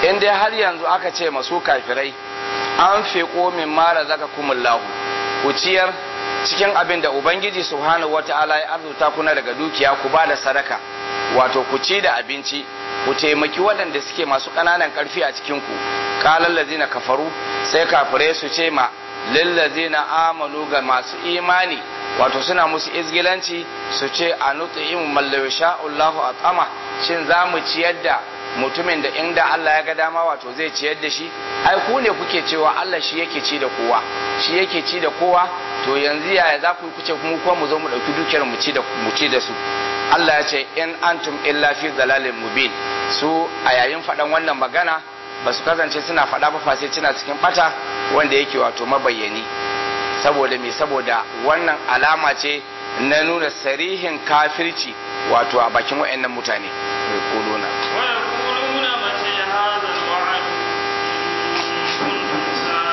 in dai har yanzu aka ce masu kafirai an fiƙo min mara zaka kumullahu ku ciyar cikin abin da ubangiji subhanahu wata'ala ya arzuta kuna daga dukiya ku ba da sadaka wato ku ci da abinci ku taimaki waɗanda suke masu ƙananan ƙarfi a cikin ku qalan lazina kafaru sai kafirai su ce ma lillazina amanu ga masu imani wato suna musu izgilanci su ce a nut'im man law Allahu at'ama shin za mu ciyar da mutumin da inda Allah ya ga dama wato zai ciyar da shi ai ku ne kuke cewa Allah shi yake ci da kowa shi yake ci da kowa to yanzu yaya za ku yi kuce mu kuma mu zo mu dauki dukiyar mu ci da mu ci da su Allah ya ce in antum illa fi dalalin mubin su a yayin faɗan wannan magana ba su kasance suna faɗa ba sai suna cikin bata wanda yake wato mabayyani saboda me saboda wannan alama ce na nuna sarihin kafirci wato a bakin waɗannan mutane kuluna ويقولون متى هذا الوعد إن كنتم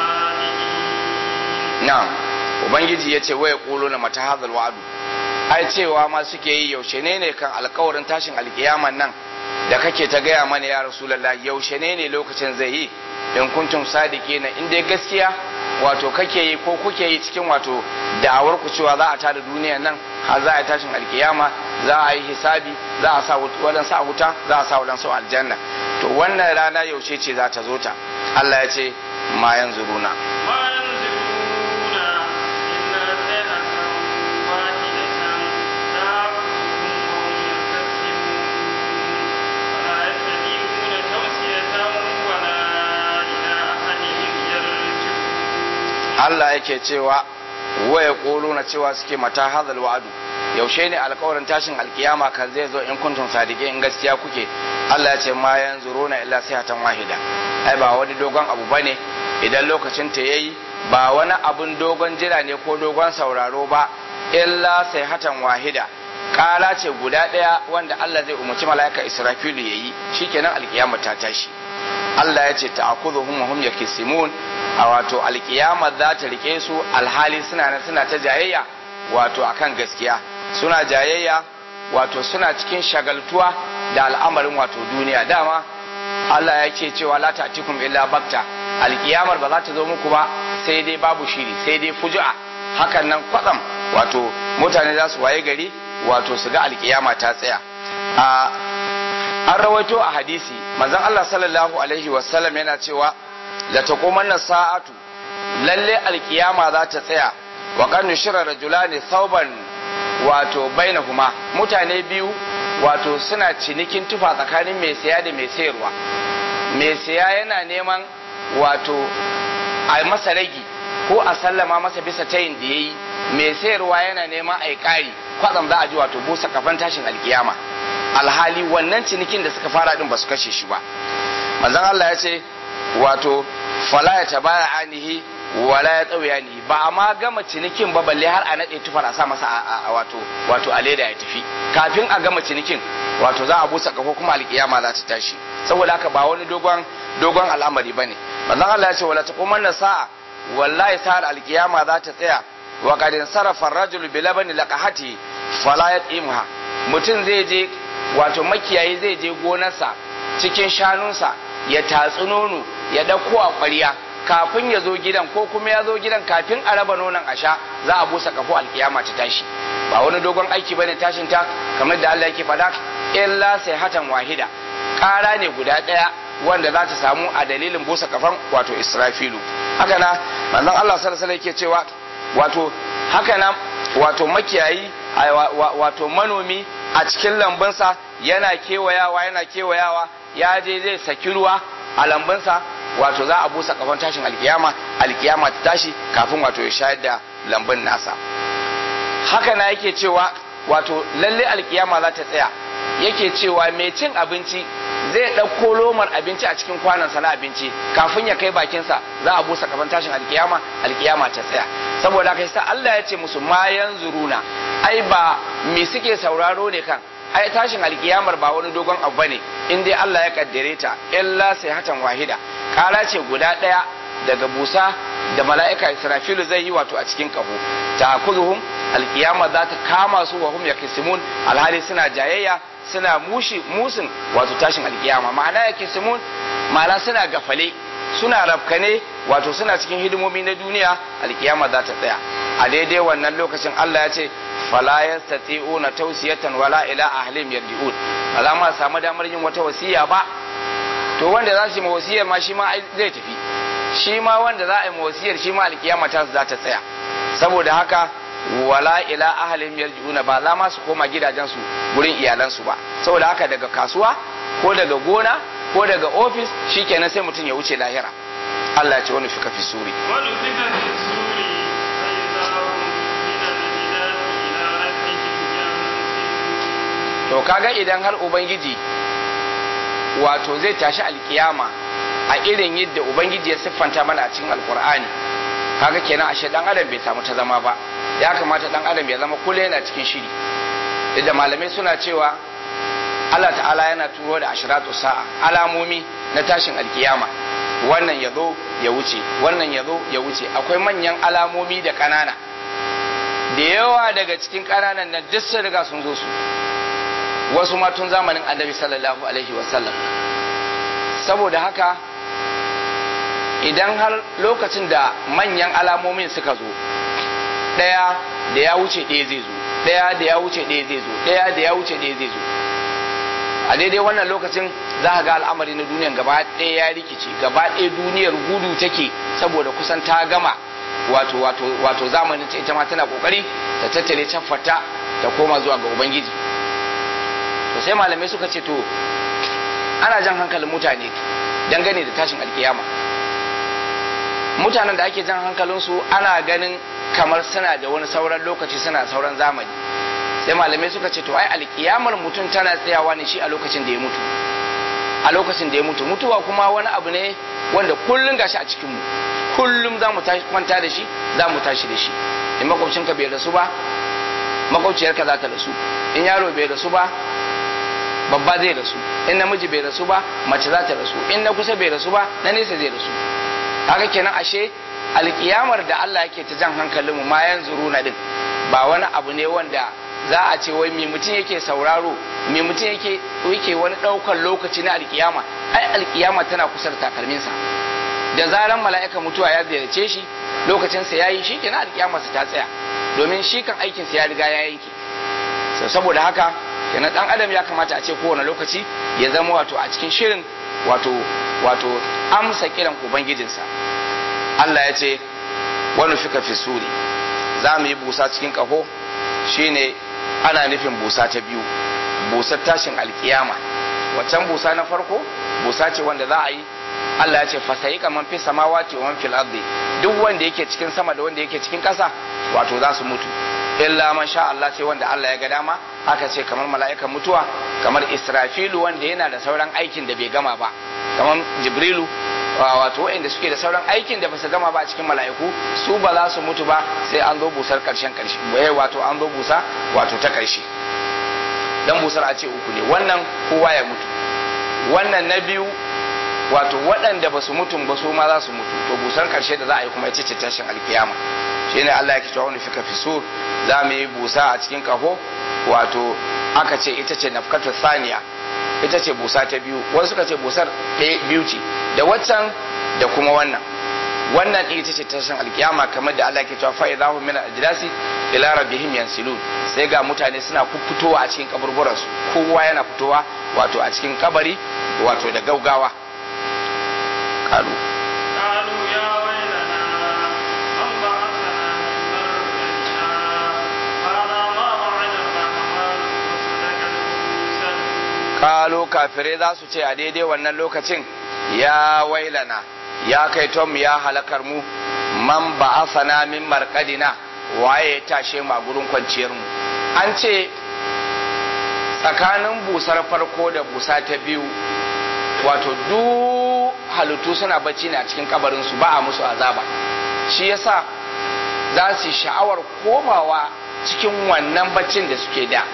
صادقين na'am ubangiji ya ce waya kuluna mata hadal wa'adu ai cewa ma suke yi yaushe ne ne kan alkawarin tashin alkiyaman nan da kake ta gaya mana ya rasulullah yaushe ne ne lokacin zai yi in kuntum sadiqina in dai gaskiya wato kake yi ko kuke yi cikin wato da'awar ku cewa za a tada duniya nan har za a yi tashin alkiyama za a yi hisabi za a sa wadansu a wuta za a sa wadansu a aljanna to wannan rana yaushe ce za ta zo ta Allah ya ce ma yanzuruna ما ينزلون إلا صيحة واحدة تأخذهم وهم يختصمون ولا يستطيعون توصية ولا إلى أهلهم يرجعون Allah yake cewa waya na cewa suke mata hadal wa'adu yaushe ne alkawarin tashin alkiyama kan zai zo in kuntum sadiqin in gaskiya kuke Allah ya ce ma yanzuruna illa sayhatan wahida ai ba wani dogon abu bane idan lokacin ta yayi ba wani abun dogon jira ne ko dogon sauraro ba illa sayhatan wahida kala ce guda daya wanda Allah zai umarci mala'ika Israfilu yayi shikenan alkiyama ta tashi Allah ya ce ta'khudhuhum wa hum yakisimun a wato alkiyama za ta rike su alhali suna nan suna ta jayayya wato akan gaskiya suna jayayya wato suna cikin shagaltuwa da al'amarin wato duniya dama Allah ya ce cewa la ta'tikum illa bakta alkiyamar ba za ta zo muku ba sai dai babu shiri sai dai fuju'a hakan nan kwatsam wato mutane za su waye gari wato su ga alkiyama ta tsaya a an rawaito a hadisi manzon Allah sallallahu alaihi wasallam yana cewa la taqumanna sa'atu lalle alkiyama za ta tsaya wa kan nushira rajulani thawban wato bainahuma mutane biyu wato suna cinikin tufa tsakanin mai saya da mai sayarwa mai saya yana neman wato a masa ragi ko a sallama masa bisa tayin da yayi mai sayarwa yana neman a yi ƙari kwatsam za a ji wato busa kafan tashin alkiyama alhali wannan cinikin da suka fara din ba su kashe shi ba manzon Allah ya ce wato fala ya tabaya anihi wala ya tsauya ni ba a ma gama cinikin ba balle har a nade tufar a sa masa a wato wato a leda ya tafi kafin a gama cinikin wato za a busa kafo kuma alkiyama za ta tashi saboda haka ba wani dogon dogon al'amari bane manzon Allah ya ce wala taqumanna sa'a wallahi sa'ar alkiyama za ta tsaya wa qad sarafa ar-rajulu bi labani laqahati fala yatimha mutum zai je wato makiyayi zai je gonarsa cikin shanunsa ya tatsi nono ya dauko a ƙwarya kafin ya zo gidan ko kuma ya zo gidan kafin a raba nonon a sha za a busa kafo alkiyama ta tashi ba wani dogon aiki bane tashin ta kamar da Allah yake faɗa illa sai hatan wahida ƙara ne guda ɗaya wanda za ta samu a dalilin busa kafan wato Israfilu haka na manzon Allah sallallahu alaihi yake cewa wato haka na wato makiyayi wato manomi a cikin lambunsa yana kewayawa yana kewayawa ya je zai saki ruwa a lambunsa wato za a busa kafan tashin alkiyama alkiyama ta tashi kafin wato ya shayar da lambun nasa haka na yake cewa wato lalle alkiyama za ta tsaya yake cewa mai cin abinci zai ɗauko lomar abinci a cikin kwanansa na abinci kafin ya kai bakinsa za a busa kafan tashin alkiyama alkiyama ta tsaya saboda haka sa Allah ya ce musu ma yanzuruna ai ba me suke sauraro ne kan ai tashin alkiyamar ba wani dogon abu bane in dai Allah ya kaddare ta illa sai hatan wahida kara ce guda daya daga busa da mala'ika Israfilu zai yi wato a cikin kaho ta kuzuhum alkiyama za ta kama su wa hum yakisimun alhali suna jayayya suna mushi musun wato tashin alkiyama ma'ana yakisimun ma'ana suna gafale suna rafkane wato suna cikin hidimomi na duniya alkiyama za ta tsaya a daidai wannan lokacin Allah ya ce fala yastati'una tawsiyatan wala ila ahlim yarji'un ba za ma samu damar yin wata wasiya ba to wanda za su yi wasiyar ma shi ma zai tafi shi ma wanda za a yi wasiyar shi ma alkiyama ta za ta tsaya saboda haka wala ila ahlim yarji'una ba za ma su koma gidajensu gurin iyalansu ba saboda haka daga kasuwa ko daga gona ko daga ofis shikenan sai mutum ya wuce lahira Allah ya ce wani fika fi suri wani fika fi suri sai za mu min al-jidati ila rabbihim yansilun to kaga idan har ubangiji wato zai tashi alkiyama a irin yadda ubangiji ya siffanta mana a cikin alkur'ani kaga kenan ashe dan adam bai samu ta zama ba ya kamata dan adam ya zama kullum yana cikin shiri da malamai suna cewa Allah ta'ala yana turo da ashiratu sa'a alamomi na tashin alkiyama wannan ya zo ya wuce wannan ya zo ya wuce akwai manyan alamomi da ƙanana da yawa daga cikin ƙananan nan duk sun riga sun zo su wasu ma tun zamanin annabi sallallahu alaihi wasallam saboda haka idan har lokacin da manyan alamomin suka zo ɗaya da ya wuce ɗaya zai zo ɗaya da ya wuce ɗaya zai zo ɗaya da ya wuce ɗaya zai zo a daidai wannan lokacin za a ga al'amari na duniyan gaba ɗaya ya rikice gaba ɗaya duniyar gudu take saboda kusan ta gama wato wato wato zamanin ta ita ma tana kokari ta tattare fata ta koma zuwa ga ubangiji to sai malamai suka ce to ana jan hankalin mutane dangane da tashin alkiyama mutanen da ake jan hankalinsu ana ganin kamar suna da wani sauran lokaci suna sauran zamani sai malamai suka ce to ai alkiyamar mutum tana tsayawa ne shi a lokacin da ya mutu a lokacin da ya mutu mutuwa kuma wani abu ne wanda kullum gashi a cikinmu kullum za mu kwanta da shi za mu tashi da shi in makwabcinka bai rasu ba makwabciyarka za ta rasu in yaro bai rasu ba babba zai rasu in namiji bai rasu ba mace za ta rasu in na kusa bai rasu ba na nesa zai rasu haka kenan ashe alkiyamar da Allah yake ta jan hankalin mu ma yanzu na din ba wani abu ne wanda za a ce wai me mutum yake sauraro me mutum yake yake wani daukar lokaci na alkiyama ai alkiyama tana kusa da takalminsa da zaran mala'ika mutuwa ya ziyarce shi lokacin sa yayi shi kenan alkiyama sa ta tsaya domin shi kan aikin sa ya riga ya yanke saboda haka kenan dan adam ya kamata a ce kowane lokaci ya zama wato a cikin shirin wato wato amsa kiran ubangijinsa Allah ya ce wani fika fi suri za mu yi busa cikin kaho shine ana nufin busa ta biyu busar tashin alkiyama waccan busa na farko busa ce wanda za a yi Allah ya ce fasayi kaman fi samawati wa man fil ardi duk wanda yake cikin sama da wanda yake cikin ƙasa wato za su mutu illa man sha Allah sai wanda Allah ya ga dama aka ce kamar mala'ikan mutuwa kamar Israfilu wanda yana da sauran aikin da bai gama ba kamar Jibrilu wato wanda suke da sauran aikin da basu gama ba a cikin mala'iku su ba za su mutu ba sai an zo busar karshen karshe wato an zo busa wato ta karshe dan busar a ce uku ne wannan kowa ya mutu wannan na biyu wato waɗanda ba su mutum ba su ma za su mutu to busar karshe da za a yi kuma ita ce tashin alkiyama shi ne Allah ya ce wani fika fisur za mu yi busa a cikin kaho wato aka ce ita ce nafkatu saniya ita ce busa ta biyu wasu suka ce busar ɗaya biyu ce da waccan da kuma wannan wannan ita ce tashin alkiyama kamar da Allah ke cewa fa idahum min ajdasi ila rabbihim yansilun sai ga mutane suna fitowa a cikin kaburburan su kowa yana fitowa wato a cikin kabari wato da gaugawa kalu قالوا يا ويلنا من بعثنا من مرقدنا هذا ما وعد الرحمن وصدق المرسلون kalo kafirai za su ce a daidai wannan lokacin ya wailana ya kai tom ya halakar mu man ba'athana min marqadina waye ya tashe mu a gurin kwanciyar mu an ce tsakanin busar farko da busa ta biyu wato duk halittu suna bacci ne a cikin kabarin su ba a musu azaba shi yasa za su yi sha'awar komawa cikin wannan baccin da suke da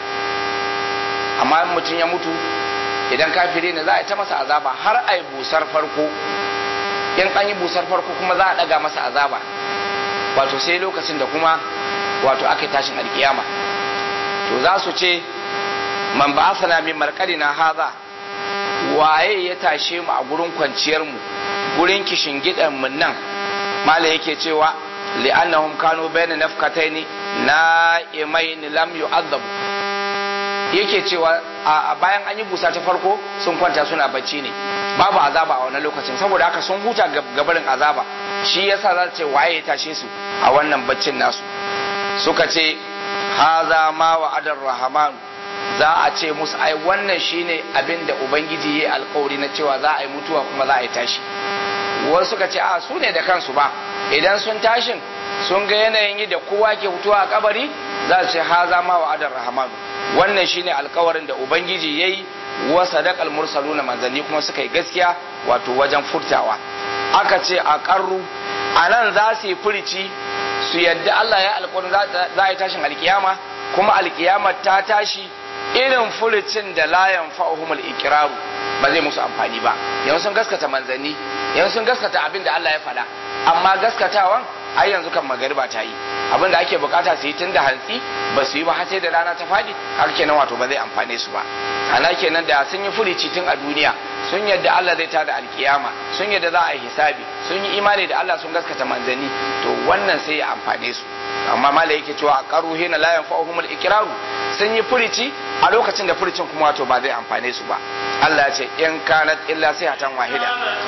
amma mutum ya mutu idan kafiri ne za a yi ta masa azaba har a yi busar farko in an yi busar farko kuma za a daga masa azaba wato sai lokacin da kuma wato aka yi tashin alkiyama to za su ce man ba asana min markadina haza waye ya tashe mu a gurin kwanciyar mu gurin kishin gidan mu nan mala yake cewa li'annahum kanu bayna nafkataini na'imain lam yu'adhabu yake cewa a bayan an yi busa ta farko sun kwanta suna bacci ne babu azaba a wannan lokacin saboda haka sun huta gabarin azaba shi yasa za ce waye ya tashe su a wannan baccin nasu suka ce haza ma wa'adar rahman za a ce musu ai wannan shine abin da ubangiji ya alkawari na cewa za a yi mutuwa kuma za a yi tashi wasu suka ce a su ne da kansu ba idan sun tashin sun ga yanayin yi da kowa ke mutuwa a kabari za su ce haza ma wa'adar rahman wannan shine alkawarin da ubangiji yayi wa sadaqal mursaluna manzanni kuma suka yi gaskiya wato wajen furtawa aka ce a karru anan za su yi furici su yadda Allah ya alkawarin za a yi tashin alkiyama kuma alkiyama ta tashi irin furicin da la yanfa'uhumul iqraru ba zai musu amfani ba yanzu sun gaskata manzanni yanzu sun gaskata abin da Allah ya faɗa amma gaskatawan ai yanzu kan magariba ta yi abin da ake bukata su yi tun da hantsi ba su yi ba har sai da rana ta fadi har kenan wato ba zai amfane su ba ana kenan da sun yi furici tun a duniya sun yadda Allah zai tada alkiyama sun yadda za a yi hisabi sun yi imani da Allah sun gaskata manzanni to wannan sai ya amfane su amma mala yake cewa a karu hina la yanfa'uhumul ikraru sun yi furici a lokacin da furicin kuma wato ba zai amfane su ba Allah ya ce in kanat illa sayhatan wahida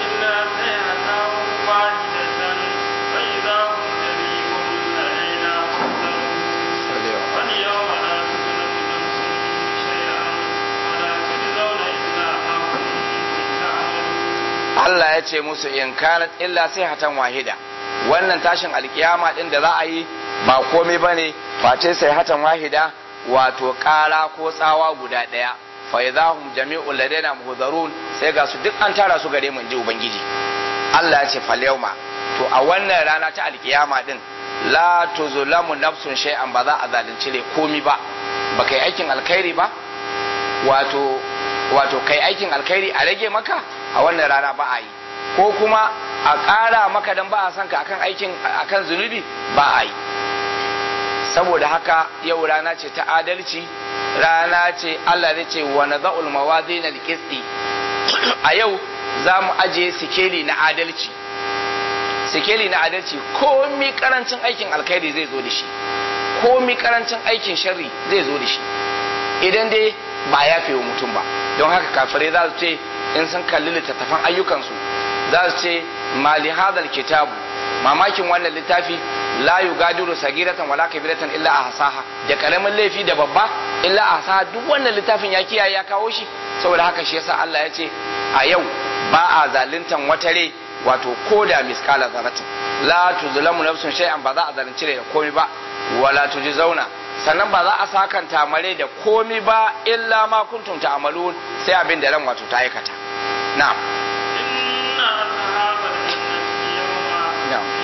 Allah ya ce musu in kanat illa sai hatan wahida wannan tashin alkiyama din da za a yi ba komai bane face sai hatan wahida wato kara ko tsawa guda daya fa idahum jami'ul ladaina muhdarun sai ga su duk an tara su gare mu ji ubangiji Allah ya ce fal yawma to a wannan rana ta alkiyama din la tuzlamu nafsun shay'an ba za a zalunci ne komi ba ba kai aikin alkhairi ba wato wato kai aikin alkhairi a rage maka a wannan rana ba a yi ko kuma a ƙara maka dan ba a son ka akan aikin akan zunubi ba a yi saboda haka yau rana ce ta adalci rana ce Allah zai ce wa nadha'ul mawazin al-qisti a yau za mu aje sikeli na adalci sikeli na adalci komi karancin aikin alkhairi zai zo da shi komi karancin aikin sharri zai zo da shi idan dai ba ya fi wa mutum ba don haka kafirai za su ce in sun kalli littattafan ayyukansu za su ce mali hadal kitabu mamakin wannan littafi la yugadiru sagiratan wala kabiratan illa ahsaha da karamin laifi da babba illa ahsaha duk wannan littafin ya kiyaye ya kawo shi saboda haka shi yasa Allah ya ce a yau ba a zaluntan wata rai wato koda miskala zaratin la tuzlamu nafsun shay'an ba za a zalunci da komai ba wala zauna sannan ba za a sakanta mare da komi ba illa ma kuntum ta'malun sai abin da ran wato ta aikata na'am inna ashabal jannati yawma Na'am. fi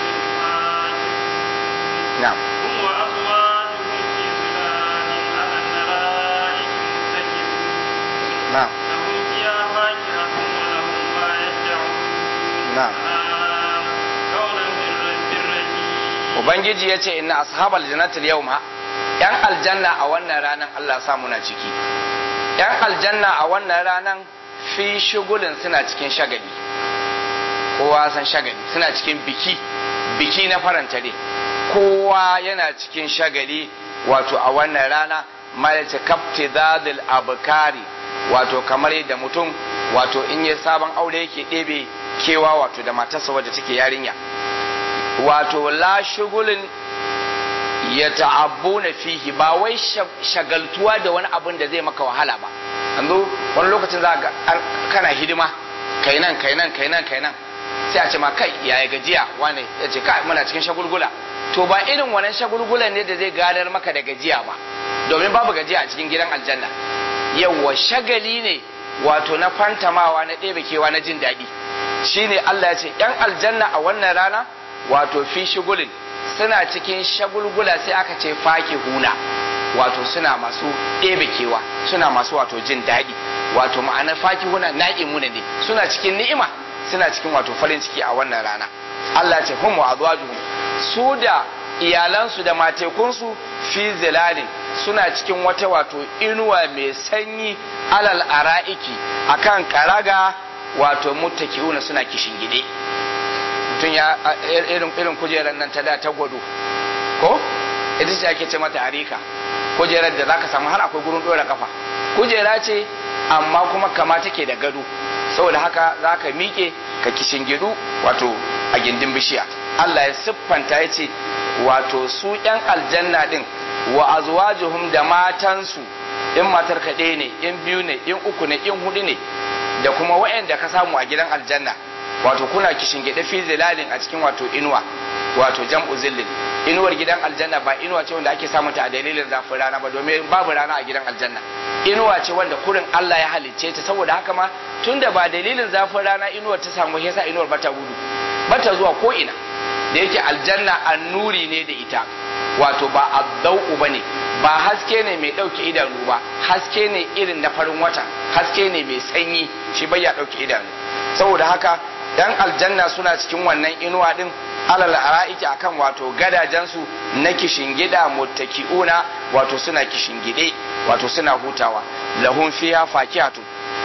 shughlin na'am hum wa azwajuhum fi zilalin 'ala al-ara'iki muttaki'un na'am lahum fiha fakihatun wa lahum ma yad'un Na'am. qawlan birrahim ubangiji ya ce inna ashabal jannatil yawma yan aljanna a wannan ranan Allah sa muna ciki yan aljanna a wannan ranan fi shugulin suna cikin shagali kowa san shagali suna cikin biki biki na faranta ne kowa yana cikin shagali wato a wannan rana malace kafti zadil abkari wato kamar yadda mutum wato in yi sabon aure yake ɗebe kewa wato da matarsa wadda take yarinya wato la shugulin ya ta'abbu na fihi ba wai shagaltuwa da wani abin da zai maka wahala ba yanzu wani lokacin za ga an- kana hidima kai nan kai nan kai nan kai nan sai a ce ma kai yaya gajiya wane ya ce kai muna cikin shagulgula to ba irin wannan shagulgulan ne da zai gadar maka da gajiya ba domin babu gajiya a cikin gidan aljanna yawwa shagali ne wato na fantamawa na ɗebe kewa na jin daɗi shine Allah ya ce ‘yan aljanna a wannan rana wato fi shigulin suna cikin shagulgula sai aka ce faki huna wato suna masu ɗebe kewa suna masu wato jin daɗi wato ma'anar faki huna na'imuna ne suna cikin ni'ima suna cikin wato farin ciki a wannan rana Allah ya ce hum wa azwajuhum su da iyalansu da matekunsu fi zilalin suna cikin wata wato inuwa mai sanyi alal ara'iki akan karaga wato muttaki'una suna kishin gide mutum ya irin irin kujerar nan ta da ta gwado ko ita ce ake ce mata harika kujerar da zaka samu har akwai gurin dora kafa kujera ce amma kuma kama take da gado saboda haka zaka miƙe ka kishin gidu wato a gindin bishiya Allah ya siffanta ya ce wato su ‘yan aljanna ɗin wa azwajuhum da matansu in matar ka ɗaya ne in biyu ne in uku ne in hudu ne da kuma wa'anda ka samu a gidan aljanna wato kuna kishin gida fi zilalin a cikin wato inuwa wato jam'u zillin inuwar gidan aljanna ba inuwa ce wanda ake samun ta a dalilin zafin rana ba domin babu rana a gidan aljanna inuwa ce wanda kurin Allah ya halicce ta saboda haka ma tunda ba dalilin zafin rana inuwar ta samu yasa inuwar bata gudu bata zuwa ko ina da yake aljanna annuri ne da ita wato ba addau ba ne ba haske ne mai ɗauke idanu ba haske ne irin na farin wata haske ne mai sanyi shi bai ya ɗauke idanu saboda haka yan aljanna suna cikin wannan inuwa din alal ara'iki akan wato gadajensu na kishingida muttaki'una wato suna kishingide wato suna hutawa lahum fiha fakihatun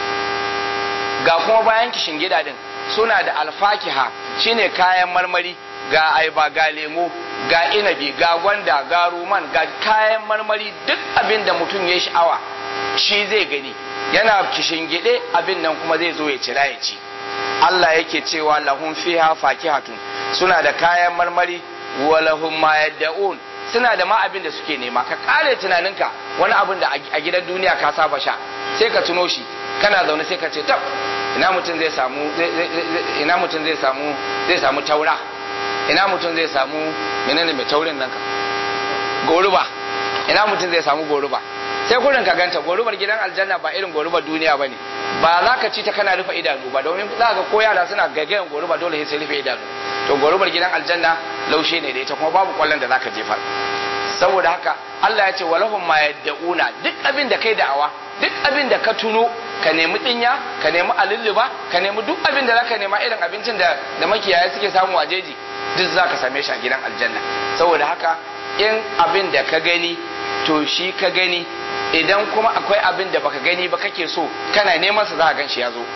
ga kuma bayan kishingida din suna da alfakiha shine kayan marmari ga aiba ga lemo ga inabi ga gwanda ga ruman ga kayan marmari duk abin da mutum ya sha'awa shi zai gani yana kishingide abin nan kuma zai zo ya cira ya ci Allah yake cewa lahum fiha fakihatun suna da kayan marmari wa lahum ma yad'un suna da ma abin da suke nema ka kare tunaninka wani abin da a gidan duniya ka saba sha sai ka tuno shi kana zaune sai ka ce tab ina mutum zai samu ina mutum zai samu zai samu taura ina mutum zai samu menene mai taurin nan ka goruba ina mutum zai samu goruba sai kurin ka ganta gorubar gidan aljanna ba irin gorubar duniya bane ba za ka ci ta kana rufe idanu ba domin za ka ko yara suna gaggayan goruba dole sai rufe idanu to gorubar gidan aljanna laushe ne da ita kuma babu kwallon da zaka jefar saboda haka Allah ya ce walahum ma yad'una duk abin da kai da'awa duk abin da ka tuno ka nemi dinya ka nemi alulluba ka nemi duk abin da zaka nema irin abincin da da makiyaya suke samu a jeji duk zaka same shi a gidan aljanna saboda haka in abin da ka gani to shi ka gani idan kuma akwai abin da baka gani ba kake so kana neman sa za ka gan shi ya zo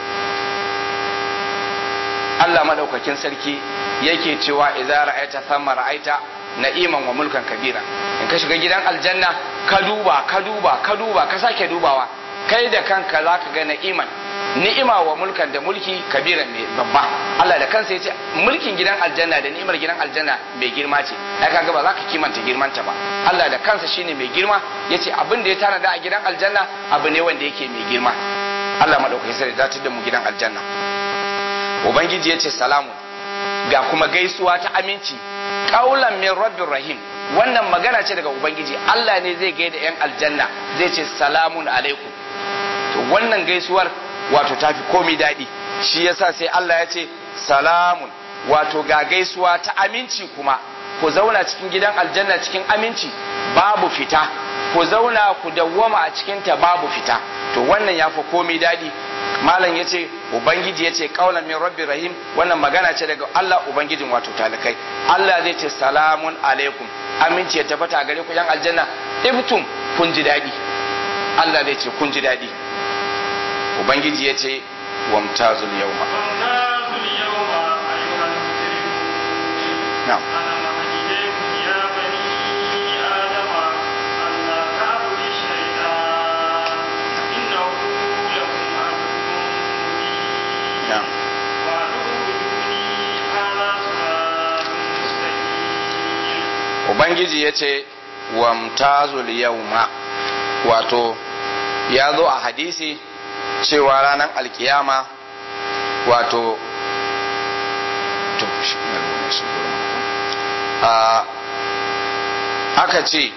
Allah madaukakin sarki yake cewa idza ra'aita thamma ra'aita na'iman wa mulkan kabira in ka shiga gidan aljanna ka duba ka duba ka duba ka sake dubawa kai da kanka zaka ga na'iman ni'ima wa mulkan da mulki kabiran mai babba Allah da kansa ya ce mulkin gidan aljanna da ni'imar gidan aljanna mai girma ce ai kaga ba za ka kimanta girmanta ba Allah da kansa shine mai girma yace abin da ya tanada a gidan aljanna abu ne wanda yake mai girma Allah madaukakin sarki da da mu gidan aljanna ubangiji yace salamu ga kuma gaisuwa ta aminci qaulan min rabbir rahim wannan magana ce daga ubangiji Allah ne zai gaida yan aljanna zai ce salamun alaikum to wannan gaisuwar wato tafi komai daɗi shi yasa sai Allah ya ce salamun wato ga gaisuwa ta aminci kuma ku zauna cikin gidan aljanna cikin aminci babu fita ku zauna ku dawwama a cikin ta babu fita to wannan ya fi komai daɗi malam ya ce ubangiji ya ce kaulan min rabbi rahim wannan magana ce daga Allah ubangijin wato talikai Allah zai ce salamun alaikum aminci ya tabbata a gare ku yan aljanna ibtum kun ji daɗi Allah zai ce kun ji daɗi ubangiji ya ce wamtazul yawma وامتازوا اليوم أيها المجرمون na'am ألم أهدكم يا بني آدم ألا تعبدوا الشيطان إنه لكم عدو مبين na'am واعبدوني هذا صراط مستقيم ubangiji ya ce wamtazul yawma wato ya zo a hadisi cewa ranar alkiyama wato to, shi ne ruwan shi gurin. a aka ce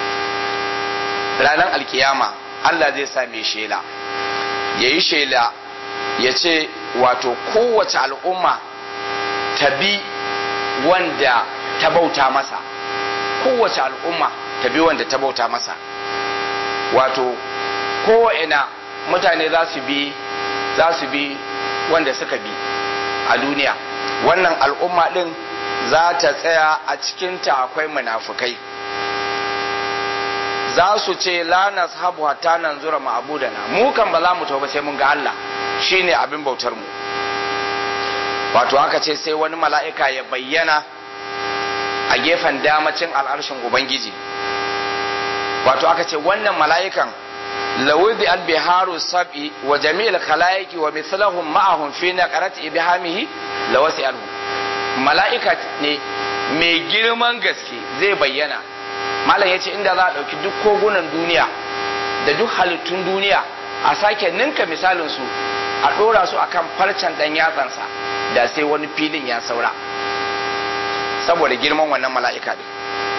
ranar alkiyama Allah zai sa mai shela ya yi shela ya ce wato kowace al'umma ta bi wanda ta bauta masa kowace al'umma ta bi wanda ta bauta masa wato ko'ina mutane za su bi za su bi wanda suka bi a duniya wannan al'umma din za ta tsaya a cikinta akwai munafukai za su ce la nashabu hatta nanzura ma'budana mu kan ba za mu tauba sai mun ga Allah shine abin bautar mu wato aka ce sai wani mala'ika ya bayyana a gefen damacin al'arshin ubangiji wato aka ce wannan mala'ikan lawudi al-biharu sab'i wa jami'il khalaiki wa mithlahum ma'ahum fi naqarati ibhamihi lawasi alhu mala'ika ne mai girman gaske zai bayyana malam yace inda za a dauki duk kogunan duniya da duk halittun duniya a sake ninka misalin su a dora su akan farcen dan yatsansa da sai wani filin ya saura saboda girman wannan mala'ika din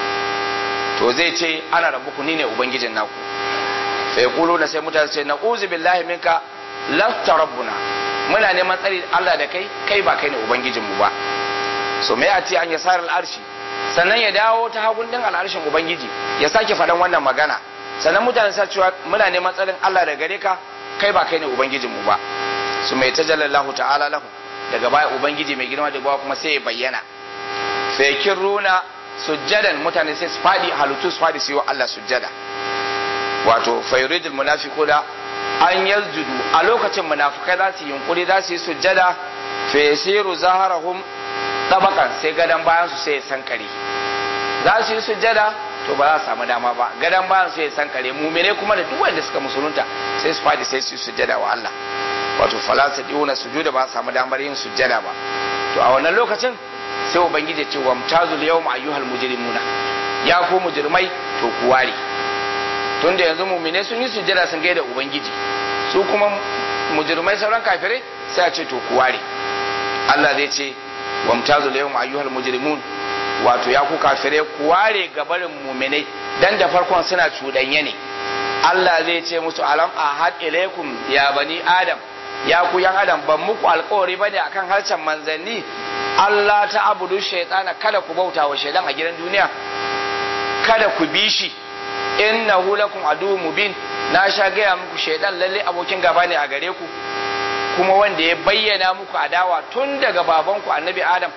to zai ce ana rabbuku ni ne ubangijin naku fa yaqulu na sai mutane ce na'uzu billahi minka lasta rabbuna muna neman tsari Allah da kai kai ba kai ne ubangijin mu ba so me a ce an yasar al'arshi sannan ya dawo ta hagun din al'arshin ubangiji ya sake faɗan wannan magana sannan mutane sa cewa muna neman tsarin Allah da gare ka kai ba kai ne ubangijin mu ba su mai tajallallahu ta'ala lahu daga baya ubangiji mai girma da bawa kuma sai ya bayyana fa yakiruna sujjadan mutane sai su fadi halittu su fadi su yi wa Allah sujjada wato fayuridul munafiquna an yasjudu a lokacin munafikai za su yi yunkuri za su yi sujjada fa yasiru zaharahum tabakan sai gadan bayan su sai ya sankare za su yi sujjada to ba za su samu dama ba gadan bayan su ya sankare mumine kuma da duk wanda suka musulunta sai su fadi sai su yi sujjada wa Allah wato fala su diuna sujuda ba su samu damar yin sujjada ba to a wannan lokacin sai ubangiji ce wa mutazul yawma ayyuhal mujrimuna ya ku mujrimai to ku ware tunda yanzu mumine sun yi sujjada sun gaida ubangiji su kuma mujrimai sauran kafirai sai a ce to ku ware Allah zai ce wa mutazul yawma ayyuhal mujrimun wato ya ku kafirai ku ware gabarin muminai dan da farkon suna cuɗanye ne Allah zai ce musu alam ahad ilaikum ya bani adam ya ku yan adam ban muku alkawari bane akan harshen manzanni Allah ta abudu shaitana kada ku bauta wa shaidan a gidan duniya kada ku bi shi innahu lakum aduwwun mubin na sha gaya muku shaidan lalle abokin gaba ne a gare ku kuma wanda ya bayyana muku adawa tun daga babanku annabi adam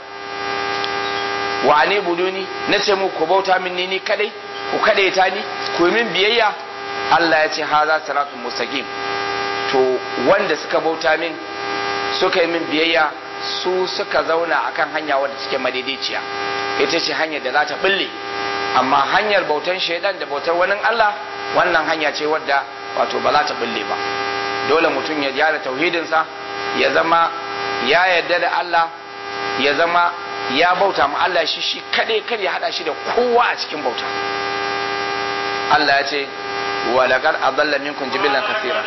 wa ne buduni na ce muku ku bauta min ni ni kadai ku kadaita ni ku min biyayya Allah ya ce haza siratun mustaqim to wanda suka bauta min suka yi min biyayya su suka zauna akan hanya wadda suke madaidaiciya ita ce hanyar da za ta bulle amma hanyar bautan shaidan da bautar wani Allah wannan hanya ce wadda wato ba za ta bulle ba dole mutum ya gyara tauhidinsa ya zama ya yarda da Allah ya zama ya bauta ma Allah shi shi kadai kar ya hada shi da kowa a cikin bauta Allah ya ce wa laqad adalla minkum jibilan kathira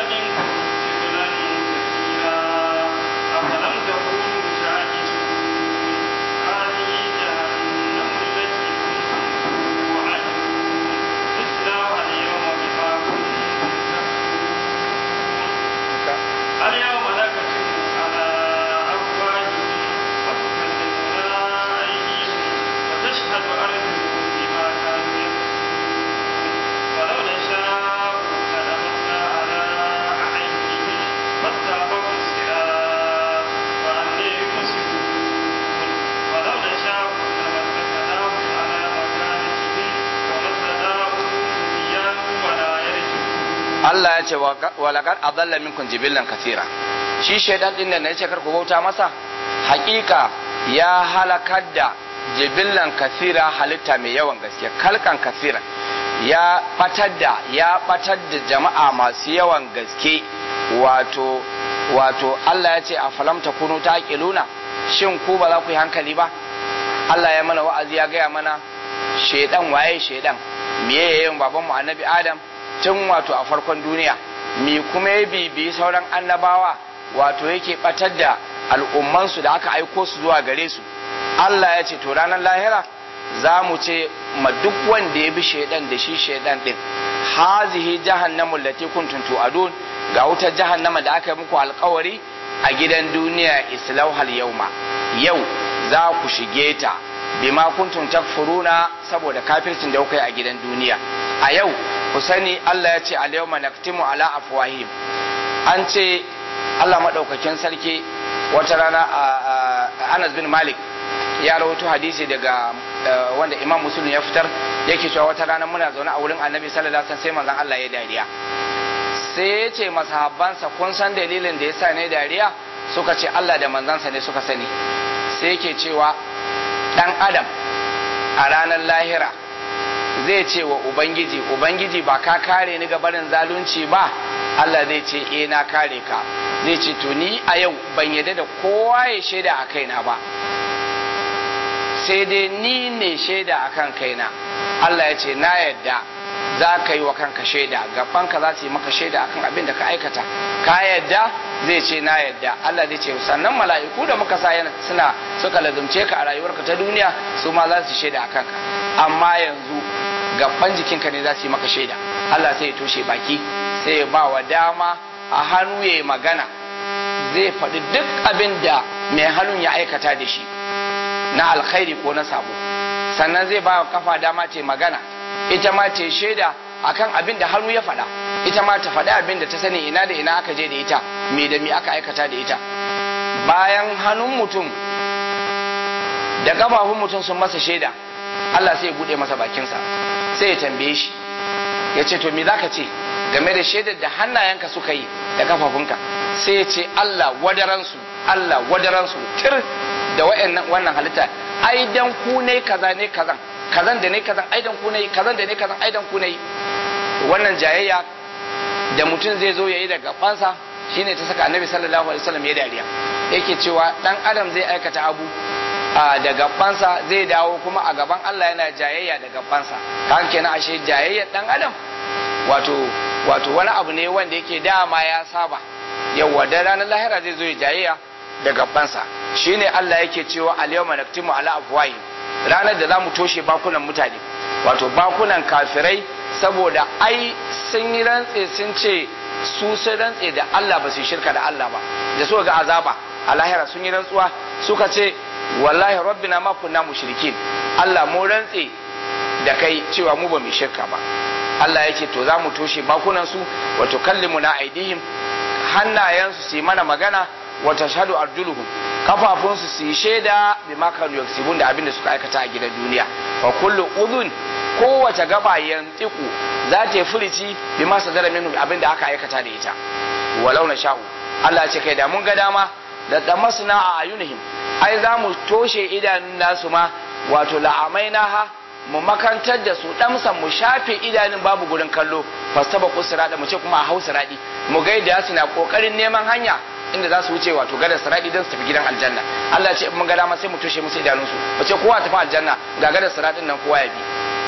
اليوم نكتم على أفواههم وتكلمنا أيديهم وتشهد أرجلهم بما كانوا يكسبون ولو نشاء لمسنا على أعينهم فاستبقوا الصراط فأني يبصرون ولو نشاء لمسكناهم على مكانتهم وما استطاعوا مضيا ولا يرجعون Allah ya ce wa laqad adalla minkum jibillan kathira shi shaidan din da nace kar ku bauta masa hakika ya halakar da jibillan kathira halitta mai yawan gaske kalkan kathira ya batar da ya batar da jama'a masu yawan gaske wato wato Allah ya ce a falam takunu taqiluna shin ku ba za ku yi hankali ba Allah ya mana wa'azi ya gaya mana shaidan waye shaidan meye yayin babanmu annabi Adam tun wato a farkon duniya mi kuma ya bibi sauran annabawa wato yake batar da al'ummansu da aka aiko su zuwa gare su Allah ya ce to ranar lahira za mu ce ma duk wanda ya bi shaidan da shi shaidan din hazihi jahannamu lati kuntum tu'adun ga wutar jahannama da aka yi muku alkawari a gidan duniya islauhal yauma yau za ku shige ta bima kuntum takfuruna saboda kafircin da kuka yi a gidan duniya a yau ku sani Allah ya ce al-yawma naktimu ala afwahim an ce Allah madaukakin sarki wata rana a Anas bin Malik ya rawaito hadisi daga wanda Imam Muslim ya fitar yake cewa wata rana muna zaune a wurin annabi sallallahu alaihi wasallam sai manzon Allah ya dariya sai ya ce masahabbansa kun san dalilin da yasa ne dariya suka ce Allah da manzansa ne suka sani sai yake cewa dan adam a ranar lahira zai ce wa ubangiji ubangiji ba ka kare ni ga barin zalunci ba Allah zai ce eh na kare ka zai ce to ni a yau ban yadda da kowa ya shaida a kaina ba sai dai ni ne shaida a kan kaina Allah ya ce na yadda za ka yi wa kanka shaida gabanka za su yi maka shaida akan abin da ka aikata ka yadda zai ce na yadda Allah zai ce sannan mala'iku da muka sa yana suna suka lazumce ka a rayuwarka ta duniya su ma za su shaida akan ka amma yanzu gaban jikinka ne za su yi maka shaida Allah sai ya toshe baki sai ya ba wa dama a hannu ya yi magana zai faɗi duk abin da mai hannun ya aikata da shi na alkhairi ko na sabo sannan zai ba wa kafa dama ta magana ita ma ta shaida akan abin da hannu ya faɗa ita ma ta faɗi abin da ta sani ina da ina aka je da ita me da me aka aikata da ita bayan hannun mutum da ƙafafun mutum sun masa shaida Allah sai ya buɗe masa bakinsa sai ya tambaye shi ya ce to me zaka ce game da shaidar da hannayenka suka yi da kafafunka sai ya ce Allah wadaransu Allah wadaransu tir da wannan halitta ai dan ku ne kaza ne kazan kazan da ne kazan ai dan ku ne kazan da ne kazan ai dan ku ne wannan jayayya da mutum zai zo yayi daga fansa shine ta saka annabi sallallahu alaihi wasallam ya dariya yake cewa dan adam zai aikata abu da gabansa zai dawo kuma a gaban Allah yana jayayya da gabansa kan kenan ashe jayayyar dan adam wato wato wani abu ne wanda yake dama ya saba yawa da ranar lahira zai zo ya jayayya da gabansa shine Allah yake cewa al-yawma naktimu ala afwahihim ranar da zamu toshe bakunan mutane wato bakunan kafirai saboda ai sun yi rantse sun ce su sun rantse da Allah ba su shirka da Allah ba da suka ga azaba a lahira sun yi rantsuwa suka ce wallahi rabbina ma kunna mushrikin Allah mu rantse da kai cewa mu ba mu shirka ba Allah yake to za mu toshe bakunan su wato kallimu na aidihim hannayensu su yi mana magana wa tashhadu arjuluhum kafafunsu su yi shaida bi ma kanu yaksibun da abin da suka aikata a gidan duniya fa kullu udhun kowace gaba yantiku za ta yi furici bi ma sadara minhu abin da aka aikata da ita walau na sha'u Allah ya ce kai da mun ga dama da damasna a ayunihim ai za mu toshe idanun nasu ma wato la'amainaha mu makantar da su damsan mu shafe idanun babu gurin kallo fastaba kusira mu ce kuma a hausa radi mu ga yadda su na kokarin neman hanya inda za su wuce wato gadar siradi don su tafi gidan aljanna Allah ce mun ga dama sai mu toshe musu idanunsu mu ce kowa tafi aljanna ga gadar siradin nan kowa ya bi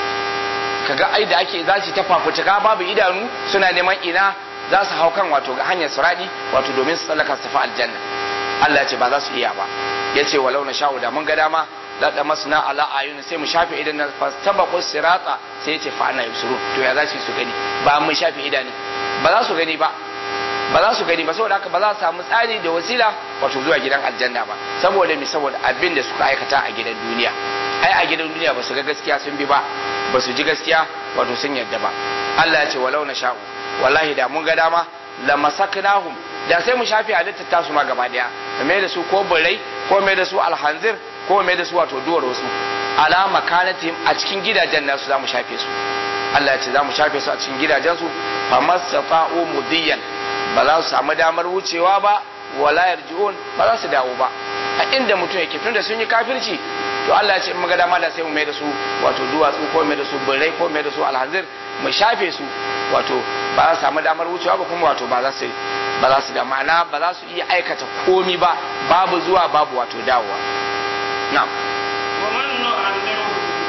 kaga ai da ake za su ta fafutuka babu idanu suna neman ina za su hau kan wato ga hanyar siradi wato domin su tsallaka su tafi aljanna Allah ce ba za su iya ba ya ce walau na sha'u da mun ga dama da masna ala ayun sai mu shafe idan na fastabaqu sirata sai yace fa ana yusuru to ya za su su gani ba mu shafe idanu ba za su gani ba ba za su gani ba saboda haka ba za su samu tsari da wasila wato zuwa gidan aljanna ba saboda mi saboda abin da suka aikata a gidan duniya ai a gidan duniya ba su ga gaskiya sun bi ba ba su ji gaskiya wato sun yarda ba Allah ya ce walau na sha'u wallahi da mun ga dama la masaknahum da sai mu shafe halittar tasu ma gaba daya da mai da su ko burai ko mai da su alhanzir ko mai da su wato duwar wasu ala makanatihim a cikin gidajen nasu za mu shafe su Allah ya ce za mu shafe su a cikin gidajensu fa masafa'u mudiyan ba za su samu damar wucewa ba wala yarji'un ba za su dawo ba a inda mutum yake tun da sun yi kafirci to Allah ya ce in muga dama da sai mu mai da su wato duwatsu ko mai da su birrai ko mai da su alhanzir mu shafe su wato ba za su samu damar wucewa ba kuma wato ba za su ba za su da ma'ana ba za su iya aikata komi ba babu zuwa babu wato dawowa na'am ومن نعمره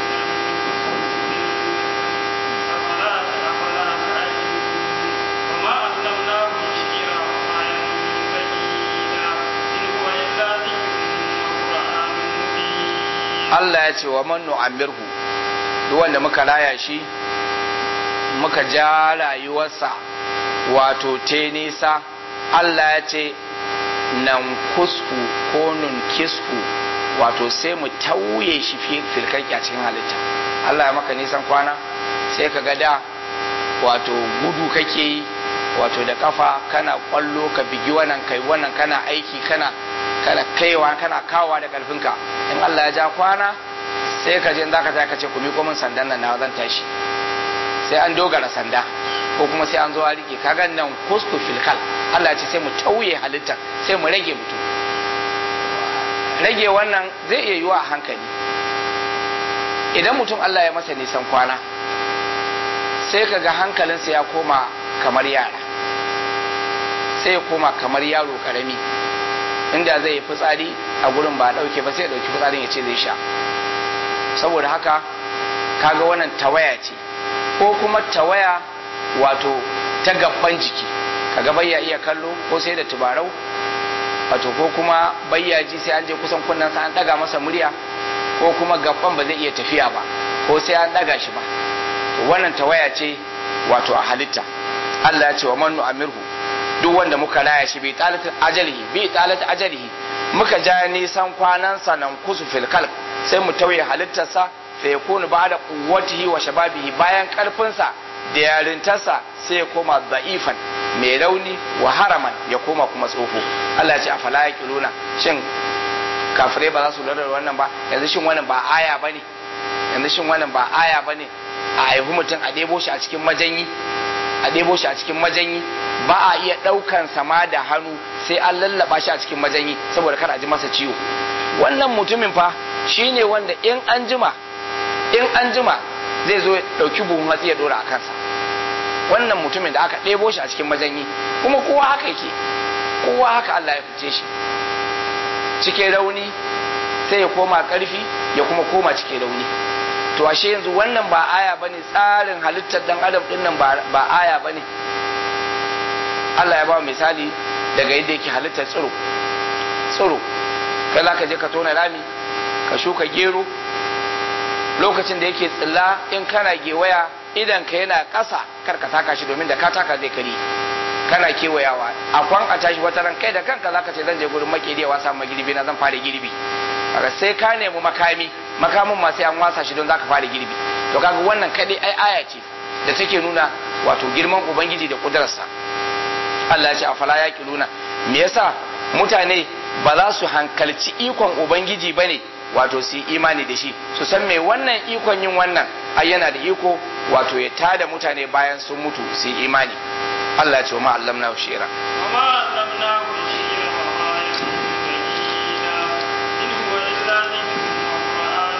أفلا أفلا تعقلون وما علمناه الشعر وما ينبغي له إن هو إلا ذكر وقرآن مبين Allah ya ce wa man nu'ammirhu duk wanda muka raya shi muka ja rayuwarsa wato te nisa Allah ya ce nan kusku ko nun kisku wato sai mu tauye shi fi filkaki a cikin halitta Allah ya maka nisan kwana sai ka ga da wato gudu kake yi wato da kafa kana kwallo ka bigi wannan kai wannan kana aiki kana kana kaiwa kana kawa da karfinka in Allah ya ja kwana sai ka je zaka ta ka ce ku miƙo min sandan nan na zan tashi sai an dogara sanda ko kuma sai an zo a rike kaga nan kusku filkal Allah ya ce sai mu tauye halittar sai mu rage mutum rage wannan zai iya yiwa a hankali idan mutum Allah ya masa nisan kwana sai ka ga hankalinsa ya koma kamar yara sai ya koma kamar yaro karami inda zai yi fitsari a gurin ba a ɗauke ba sai ya ɗauki fitsarin ya ce zai sha saboda haka kaga wannan tawaya ce ko kuma tawaya wato ta gaban jiki kaga bayya iya kallo ko sai da tubarau wato ko kuma bayya ji sai an je kusan kunnen sa an daga masa murya ko kuma gaban ba zai iya tafiya ba ko sai an daga shi ba to wannan tawaya ce wato a halitta Allah ya ce wa man nu'amirhu duk wanda muka raya shi bi talat ajalihi bi talat ajalihi muka ja nisan kwanansa nan kusu fil kalb sai mu tauye halittarsa fa yakunu ba'da quwwatihi wa shababihi bayan karfinsa da yarintarsa sai ya koma da'ifan mai rauni wa haraman ya koma kuma tsofo Allah ya ce afala yaqiluna shin kafirai ba za su lura da wannan ba yanzu shin wannan ba aya bane yanzu shin wannan ba aya bane a haihu mutum a ɗebo shi a cikin majanyi a ɗebo shi a cikin majanyi ba a iya ɗaukan sama da hannu sai an lallaba shi a cikin majanyi saboda kar a ji masa ciwo wannan mutumin fa shine wanda in an jima in an jima zai zo ya ɗauki buhun hatsi ya ɗora a kansa wannan mutumin da aka ɗebo shi a cikin majanyi kuma kowa haka yake kowa haka Allah ya fice shi cikin rauni sai ya koma ƙarfi ya kuma koma cikin rauni to ashe yanzu wannan ba aya bane tsarin halittar dan adam din nan ba aya bane Allah ya ba misali daga yadda yake halittar tsiro tsiro kai za ka je ka tona rami ka shuka gero lokacin da yake tsilla in kana gewaya idan ka yana ƙasa kar ka taka shi domin da ka taka zai kari kana kewayawa a kwan a tashi wata ran kai da kanka zaka ce zan je gurin makeri wasa ma girbi na zan fara girbi kaga sai ka nemi makami makamin ma sai an wasa shi don zaka fara girbi to kaga wannan kadai ai aya ce da take nuna wato girman ubangiji da kudurarsa Allah ya ce afala yaqiluna me yasa mutane ba za su hankalci ikon ubangiji bane wato su yi imani da shi su san me wannan ikon yin wannan ai yana da iko wato ya tada mutane bayan sun mutu su yi imani Allah ya ce wa ma'allamna shira وما علمناه الشعر وما ينبغي له إن هو إلا ذكر وقرآن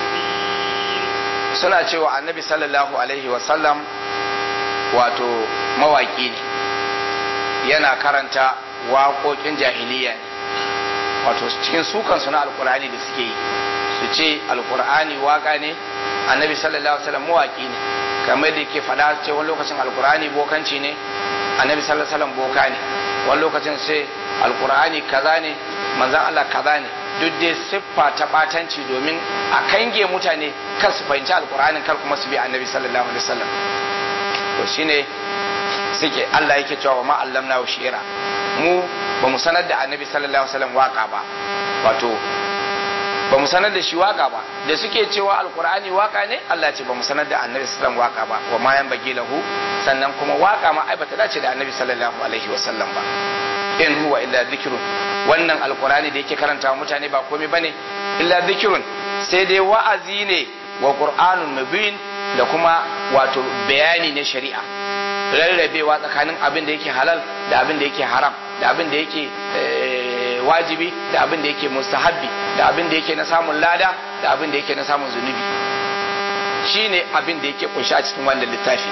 مبين suna cewa annabi sallallahu alaihi wasallam wato mawaki ne yana karanta waƙoƙin jahiliya ne wato cikin sukansu na alkur'ani da suke yi su ce alkur'ani waka ne annabi sallallahu alaihi wasallam mawaki ne kamar da ke faɗa ce wani lokacin alkur'ani bokanci ne annabi sallallahu alaihi wasallam boka ne wani lokacin sai alkur'ani kaza ne manzan Allah kaza ne duk dai siffa ta batanci domin a kange mutane kan su fahimci alkur'anin kar kuma su bi annabi sallallahu alaihi wasallam to shine suke Allah yake cewa wa ma allamna shi'ira mu ba mu sanar da annabi sallallahu alaihi wasallam waka ba wato ba mu sanar da shi waka ba da suke cewa alkur'ani waka ne Allah ce ba mu sanar da annabi sallallahu alaihi wasallam waka ba wa ma yan bagi lahu sannan kuma waka ma ai bata dace da annabi sallallahu alaihi wasallam ba in huwa illa dhikrun wannan alkur'ani da yake karanta mutane ba komai bane illa dhikrun sai dai wa'azi ne wa qur'anun mubin da kuma wato bayani na shari'a rarrabewa tsakanin abin da yake halal da abin da yake haram da abin da yake wajibi da abin da yake mustahabbi da abin da yake na samun lada da abin da yake na samun zunubi shine abin da yake kunshi a cikin wannan littafi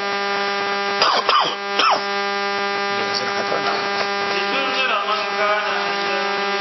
لتنذر من كان حيا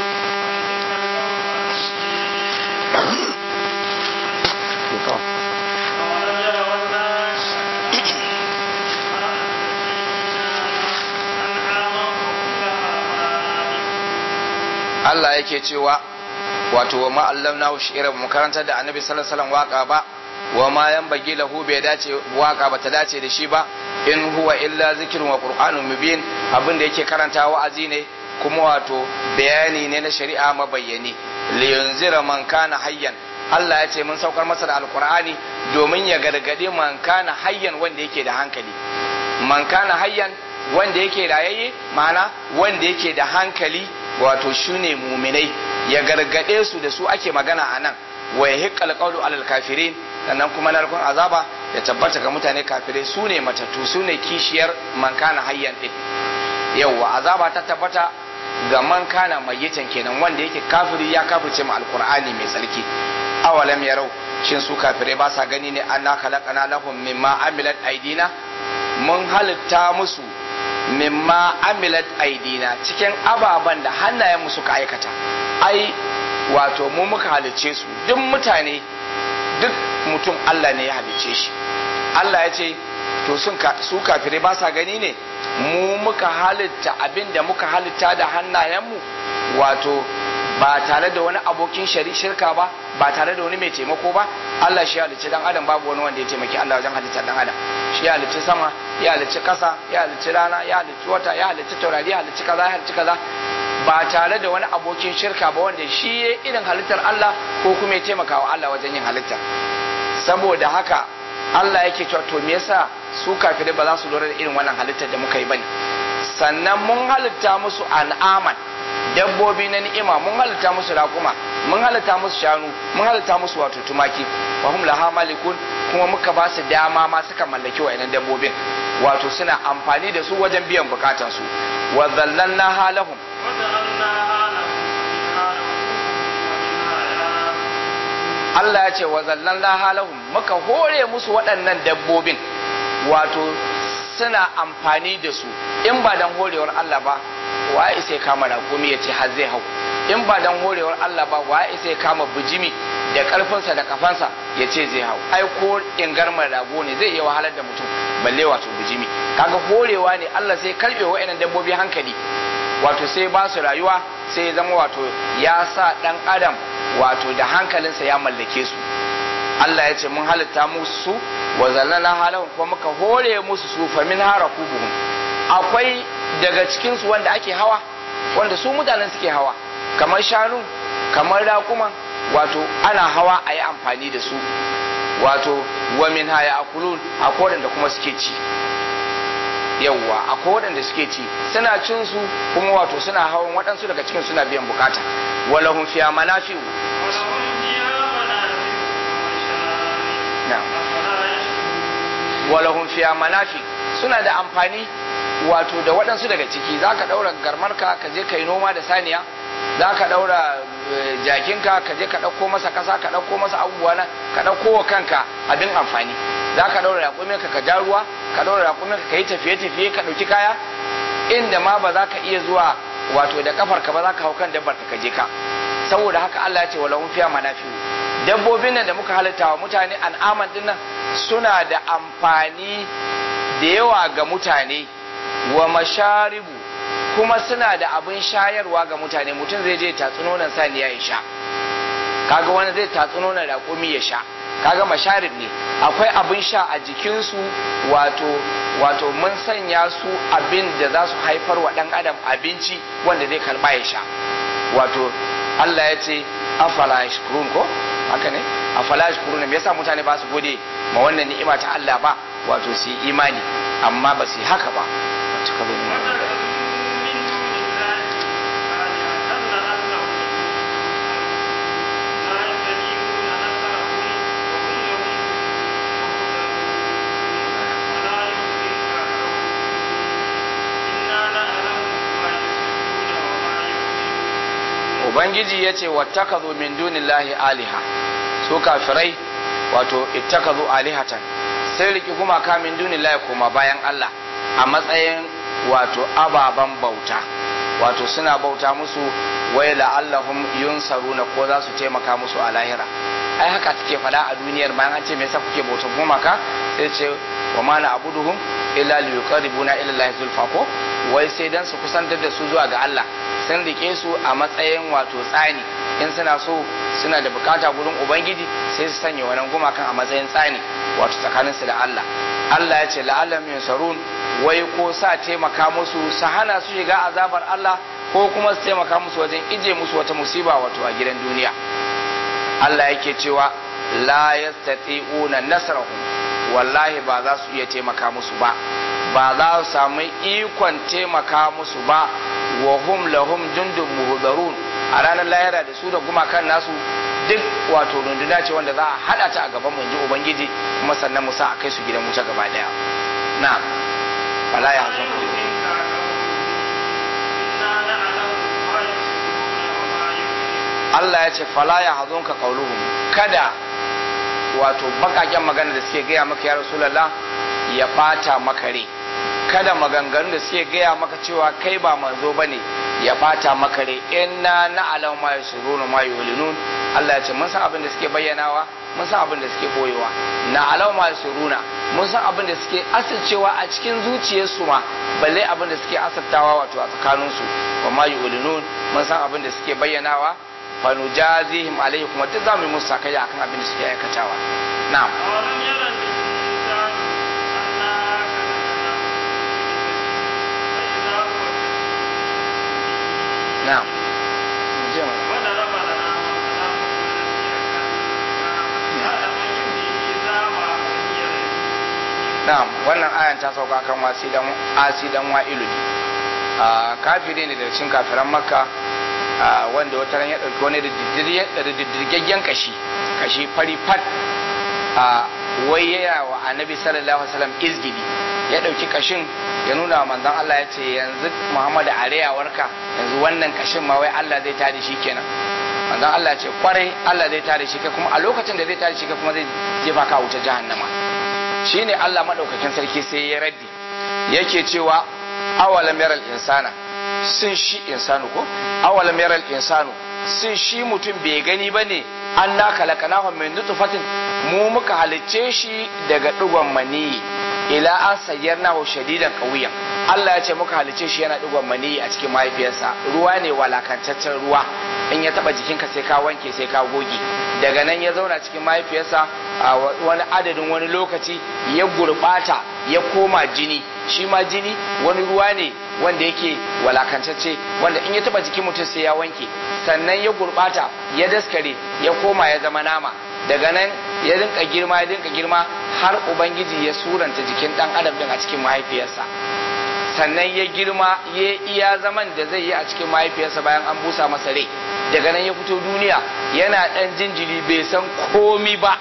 Allah yake cewa wato wa ma'allamna shi'ira mu karanta da annabi sallallahu alaihi wasallam waka ba wa ma yanbaghi lahu bai dace waka ba ta dace da shi ba in huwa illa zikrun wa qur'anun mubin abin da yake karanta wa'azi ne kuma wato bayani ne na shari'a mabayyani li yunzira man kana hayyan Allah ya ce mun saukar masa da alqur'ani domin ya gargade man kana hayyan wanda yake da hankali man kana hayyan wanda yake rayayye ma'ana wanda yake da hankali wato shine muminai ya gargade su da su ake magana a nan wa yahiqqal qawlu alal kafirin sannan kuma narkon azaba ya tabbata ga mutane kafirai su ne matattu su ne kishiyar man kana hayyan din yawwa azaba ta tabbata ga man kana mayyitan kenan wanda yake kafiri ya kafirce mu alqur'ani mai tsarki awalam yarau shin su kafirai ba sa gani ne anna khalaqana lahum mimma amilat aidina mun halitta musu mimma amilat aidina cikin ababen da hannayenmu suka aikata ai wato mu muka halicce su duk mutane duk mutum Allah ne ya halicce shi Allah ya ce to sun su kafirai ba sa gani ne mu muka halitta abin da muka halitta da hannayenmu wato ba tare da wani abokin shirka ba ba tare da wani mai taimako ba Allah shi halicci dan adam babu wani wanda ya taimaki Allah wajen halittar dan adam shi halicci sama ya halicci kasa ya halicci rana ya halicci wata ya halicci taurari ya halicci kaza ya halicci kaza ba tare da wani abokin shirka ba wanda shi ya irin halittar Allah ko kuma ya taimaka wa Allah wajen yin halitta saboda haka Allah yake cewa to me yasa su kafirai ba za su lura da irin wannan halittar da muka yi bane sannan mun halitta musu an'aman dabbobi na ni'ima mun halitta musu raƙuma mun halitta musu shanu mun halitta musu wato tumaki wa hum laha malikun kuma muka ba su dama ma suka mallaki wa'annan dabbobin wato suna amfani da su wajen biyan bukatan su wa zallalna halahum Allah ya ce wa zallalna halahum muka hore musu waɗannan dabbobin wato suna amfani da su in ba dan horewar Allah ba waye sai kama raƙumi ya ce har zai hau in ba dan horewar Allah ba waye sai kama bijimi da karfinsa da kafansa ya ce zai hau ai ko ingarmar rago ne zai iya wahalar da mutum balle wato bijimi kaga horewa ne Allah sai karbe wa'annan dabbobi hankali wato sai ba su rayuwa sai ya zama wato ya sa dan adam wato da hankalinsa ya mallake su Allah ya ce mun halitta musu wa zallana halahum kuma muka hore musu su fa min harakubuhum akwai daga cikin su wanda ake hawa wanda su mutanen suke hawa kamar shanu kamar raƙuma wato ana hawa a yi amfani da su wato wa min haya akulun akwai waɗanda kuma suke ci yawwa akwai waɗanda suke ci suna cin su kuma wato suna hawan waɗansu daga cikin suna biyan bukata walahum fiya manafi'u walahum fiya manafi suna da amfani wato da waɗansu daga ciki za ka ɗaura garmarka ka je ka yi noma da saniya za ka ɗaura jakinka ka je ka ɗauko masa ƙasa ka ɗauko masa abubuwa na ka ɗauko wa kanka abin amfani za ka ɗaura raƙuminka ka ja ruwa ka ɗaura raƙuminka ka yi tafiye-tafiye ka ɗauki kaya inda ma ba za ka iya zuwa wato da kafarka ba za ka hau kan dabbar ka je ka saboda haka Allah ya ce wa lahum fiya manafi'u dabbobin nan da muka halitta wa mutane an'aman din nan suna da amfani da yawa ga mutane wa masharibu kuma suna da abin shayarwa ga mutane mutum zai je tatsi nonon saniya ya sha kaga wani zai tatsi nonon raƙumi ya sha kaga masharib ne akwai abin sha a jikinsu wato wato mun sanya su abin da za su haifar wa ɗan adam abinci wanda zai karɓa ya sha wato Allah ya ce afala yashkurun ko haka ne afala yashkurun me yasa mutane ba su gode ma wannan ni'ima ta Allah ba wato su yi imani amma ba su yi haka ba ubangiji ya ce wattakazu min dunillahi aliha su kafirai wato ittakazu alihatan sai riki kuma ka min dunillahi koma bayan Allah a matsayin wato ababan bauta wato suna bauta musu wai la'allahum yunsaruna ko za su taimaka musu a lahira ai haka take fada a duniyar bayan an ce me yasa kuke bauta gumaka sai ce wa ma na abuduhum illa liyuqarribuna ila Allah zulfa ko wai sai dan su kusantar da su zuwa ga Allah sun rike su a matsayin wato tsani in suna so suna da bukata gurin ubangiji sai su sanya wannan gumakan a matsayin tsani wato tsakaninsu da Allah Allah ya ce la'allam yunsarun wai ko sa taimaka musu su hana su shiga azabar Allah ko kuma su taimaka musu wajen ije musu wata musiba wato a gidan duniya Allah yake cewa la yastati'una nasrahum wallahi ba za su iya taimaka musu ba ba za su samu ikon taimaka musu ba wa hum lahum jundun muhdarun a ranar lahira da su da gumakan nasu duk wato runduna ce wanda za a hada ta a gaban mu inji ubangiji kuma sannan mu sa a kai su gidan wuta gaba daya na'am wala ya hazun ku Allah ya ce fala ya hazun ka qauluhum kada wato bakaken magana da suke gaya maka ya rasulullah ya bata maka rai kada maganganun da suke gaya maka cewa kai ba manzo bane ya bata maka rai inna na'lamu ma yusirruna ma yulinun Allah ya ce mun san abin da suke bayyanawa mun san abin da suke boyewa na'lamu ma yusirruna mun san abin da suke asircewa a cikin zuciyarsu ma balle abin da suke asirtawa wato a tsakaninsu wa ma yulinun mun san abin da suke bayyanawa fa nujazihim alaihi kuma duk zamu yi musu sakayya akan abin da suke aikatawa na'am أولم ير الإنسان أنا خلقناه من نطفة فإذا هو na'am Mu je mana. وضرب لنا مثلا قال من يحيي العظام وهي رميم na'am wannan ayan ta sauka kan wasi dan asi dan wa'ilu ne a kafiri ne daga cikin kafiran makka a wanda wata ran ya dauki wani da diddirgaggen kashi kashi fari fat a wai yaya wa annabi sallallahu alaihi wasallam izgidi ya dauki kashin ya nuna wa manzon Allah ya ce yanzu Muhammadu areyawarka yanzu wannan kashin ma wai Allah zai tada shi kenan manzon Allah ya ce kwarai Allah zai tada shi kai kuma a lokacin da zai tada shi kai kuma zai jefa ka wuta jahannama shine Allah madaukakin sarki sai ya raddi yake cewa awalam yaral insana sun shi insanu ko awalam yaral insanu sun shi mutum bai gani bane an na kalakanahu min nutfatin mu muka halicce shi daga digon maniyi ila an sayyarnahu shadidan qawiyan Allah ya ce muka halicce shi yana digon maniyi a cikin mahaifiyarsa ruwa ne walakantaccen ruwa in ya taba jikinka sai ka wanke sai ka goge daga nan ya zauna cikin mahaifiyarsa a wani adadin wani lokaci ya gurbata ya koma jini shi ma jini wani ruwa ne wanda yake walakantacce wanda in ya taba jikin mutum sai ya wanke sannan ya gurbata ya daskare ya koma ya zama nama daga nan ya rinka girma ya rinka girma har ubangiji ya suranta jikin dan adam din a cikin mahaifiyarsa sannan ya girma ya iya zaman da zai yi a cikin mahaifiyarsa bayan an busa masa rai daga nan ya fito duniya yana dan jinjiri bai san komi ba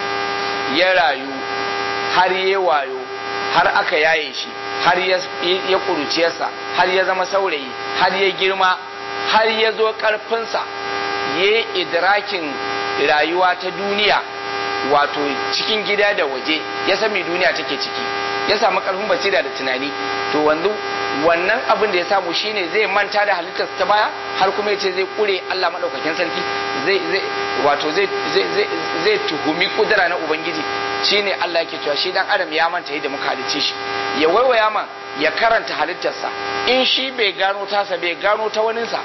ya rayu har ya wayo har aka yaye shi har ya kuruciyarsa har ya zama saurayi har ya girma har ya zo karfinsa ya yi idrakin rayuwa ta duniya wato cikin gida da waje ya san me duniya take ciki ya samu karfin basira da tunani to wanzu wannan abin da ya samu shine zai manta da halittarsa ta baya har kuma ya ce zai kure Allah madaukakin sarki zai zai wato zai zai zai tuhumi kudura na ubangiji shine Allah yake cewa shi dan adam ya manta yadda muka halicce shi ya waiwaya man ya karanta halittarsa in shi bai gano tasa bai gano ta waninsa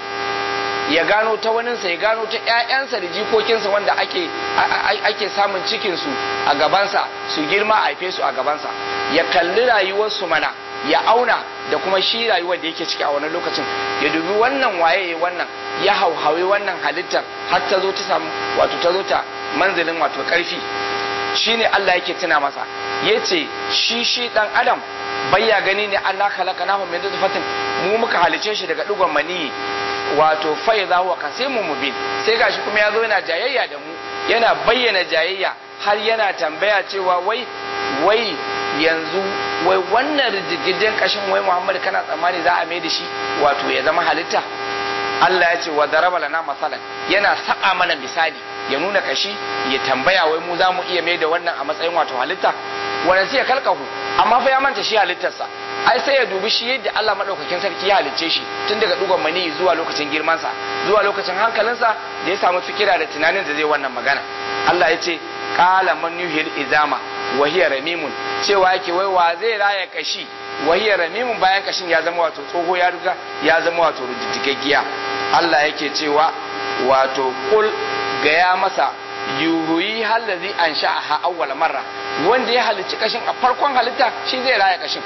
ya gano ta waninsa ya gano ta ƴaƴansa da jikokinsa wanda ake ake samun cikinsu a gabansa su girma a haife su a gabansa ya kalli rayuwarsu mana ya auna da kuma shi rayuwar da yake ciki a wani lokacin ya dubi wannan waye wannan ya hauhawi wannan halittar har ta zo ta samu wato ta zo ta manzilin wato karfi shine Allah yake tuna masa yace shi shi dan adam bayya gani ne Allah khalaqnahu min nutfatin mu muka halice shi daga digon maniyi wato fa idza huwa kasimun mubin sai gashi kuma ya zo yana jayayya da mu yana bayyana jayayya har yana tambaya cewa wai wai yanzu wai wannan rijigidin kashin wai Muhammad kana tsammani za a mai da shi wato ya zama halitta Allah ya ce wa daraba lana masalan yana saka mana misali ya nuna kashi ya tambaya wai mu za mu iya mai da wannan a matsayin wato halitta wannan sai ya kalkahu amma fa ya manta shi halittarsa ai sai ya dubi shi yadda Allah madaukakin sarki ya halicce shi tun daga dugon mani zuwa lokacin girmansa zuwa lokacin hankalinsa da ya samu fikira da tunanin da zai wannan magana Allah ya ce qala man yuhil izama wa hiya ramimun cewa yake wai wa zai raya kashi wa hiya ramimun bayan kashin ya zama wato tsoho ya riga ya zama wato rijigaggiya Allah yake cewa wato kul gaya masa yuhuyi hallazi an sha'aha awwal marra wanda ya halicci kashin a farkon halitta shi zai raya kashin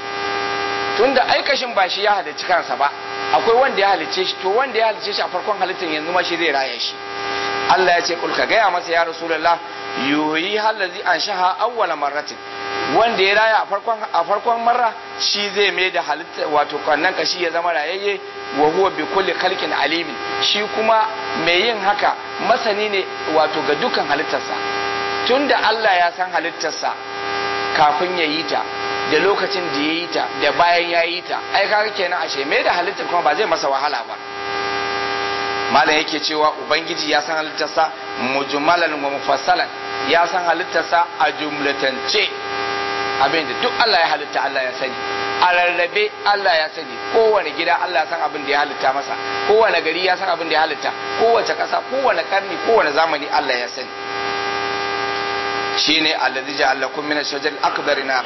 tunda ai kashin ba shi ya halicci kansa ba akwai wanda ya halicce shi to wanda ya halicce shi a farkon halittar yanzu ma shi zai raya shi Allah ya ce kul ka gaya masa ya rasulullah yuhi hallazi anshaha awwala marratin wanda ya raya a farkon a farkon marra shi zai mai da halitta wato kannan kashi ya zama rayayye wa huwa bi kulli khalqin alimin shi kuma mai yin haka masani ne wato ga dukkan halittarsa tunda Allah ya san halittarsa kafin ya yi ta da lokacin da ya yi ta da bayan ya yi ta ai kaga kenan ashe mai da halittar kuma ba zai masa wahala ba malam yake cewa ubangiji ya san halittarsa mujmalan wa mufassalan ya san halittarsa a jumlatance abin da duk Allah ya halitta Allah ya sani a rarrabe Allah ya sani kowane gida Allah ya san abin da ya halitta masa kowane gari ya san abin da ya halitta kowace ƙasa kowane karni kowane zamani Allah ya sani shine alladhi ja'ala lakum min ash-shajar al-akbari nar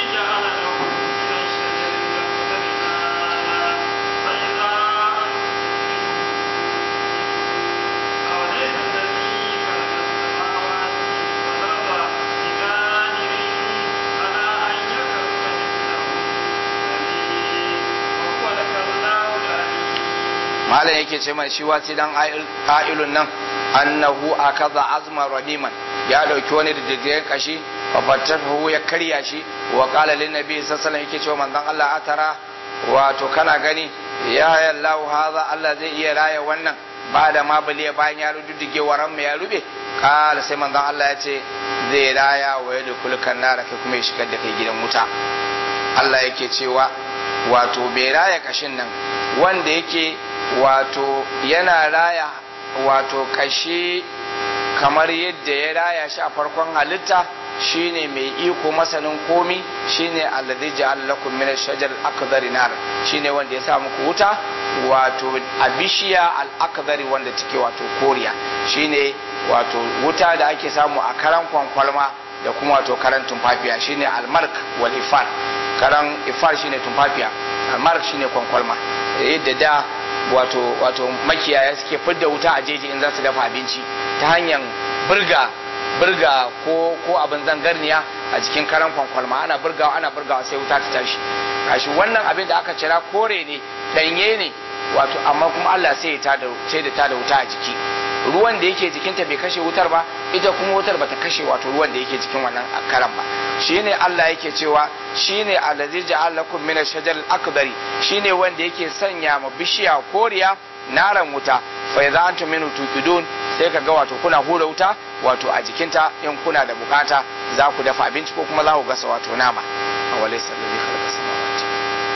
malam yake ce mai shi wasi dan ƙa'ilun nan annahu akaza azma radiman ya dauki wani diddigen kashi wa fatahu ya karya shi wa qala lin nabi sallallahu alaihi yake cewa manzon Allah atara wato kana gani ya Allah haza Allah zai iya raya wannan ba da ma baliya bayan ya rududdige waran mai ya rube kala sai manzon Allah ya ce zai raya wa yadda kulkan nara kai kuma ya shigar da kai gidan wuta Allah yake cewa wato bai raya kashin nan wanda yake wato yana raya wato kashi kamar yadda ya raya shi a farkon halitta shine mai iko masanin komi shine alladhi ja'al lakum min ash-shajar al-akdari nar shine wanda ya sa muku wuta wato a bishiya al-akdari wanda take wato koriya shine wato wuta da ake samu a karan kwankwalma da kuma wato karan tumfafiya shine al-mark wal ifar karan ifar shine tumfafiya al-mark shine kwankwalma yadda da wato wato makiyaya suke fidda wuta a jeji in za su dafa abinci ta hanyar burga burga ko ko abin zangarniya a jikin karan kwankwalma ana burgawa ana burgawa sai wuta ta tashi gashi wannan abin da aka cira kore ne danye ne wato amma kuma Allah sai ya da sai da ta da wuta a jiki ruwan da yake jikinta bai kashe wutar ba ita kuma wutar bata kashe wato ruwan da yake jikin wannan karan ba shine Allah yake cewa shine allazi ja'al lakum min ash-shajar al-akbari shine wanda yake sanya ma bishiya koriya naran wuta fa idza antum minhu tuqidun sai ka ga wato kuna hura wuta wato a jikinta in kuna da bukata za ku dafa abinci ko kuma za ku gasa wato nama awalaysa allazi khalaqa samawati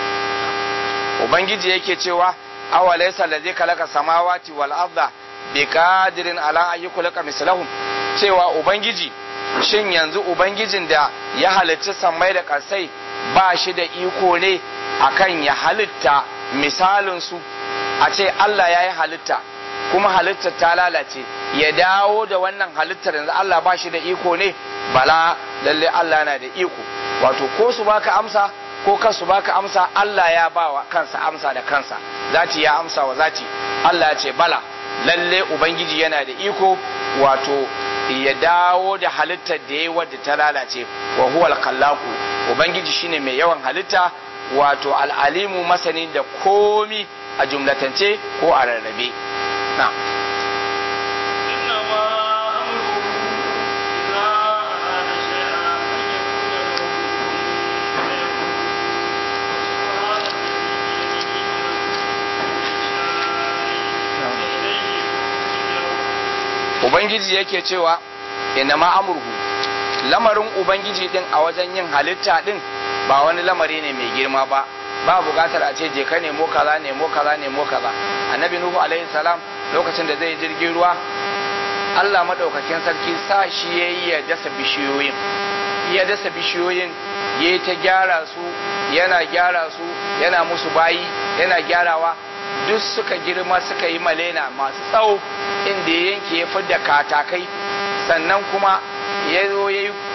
ubangiji yake cewa awalaysa allazi khalaqa samawati wal arda biqadirin ala ayyukulaka mislahum cewa ubangiji shin yanzu ubangijin da ya halicci sammai da ƙasai ba shi da iko ne akan ya halitta misalinsu a ce Allah ya yi halitta kuma halittar ta lalace ya dawo da wannan halittar yanzu Allah ba shi da iko ne bala lalle Allah na da iko wato ko su baka amsa ko kan su baka amsa Allah ya ba wa kansa amsa da kansa zati ya amsa wa zati Allah ya ce bala lalle ubangiji yana da iko wato ya dawo da halittar da ya wadda ta lalace wa huwal kallaku ubangiji shine mai yawan halitta wato al'alimu masani da komi a jumlatance ko a rarrabe na ubangiji yake cewa inna ma amurhu lamarin ubangiji din a wajen yin halitta din ba wani lamari ne mai girma ba ba bukatar a ce je ka nemo kaza nemo kaza nemo kaza annabi nuhu alaihi salam lokacin da zai jirgin ruwa Allah madaukakin sarki sa shi yayi ya dasa bishiyoyin ya dasa bishiyoyin ya ta gyara su yana gyara su yana musu bayi yana gyarawa duk suka girma suka yi malena masu tsawo inda ya yanke ya fidda katakai sannan kuma ya zo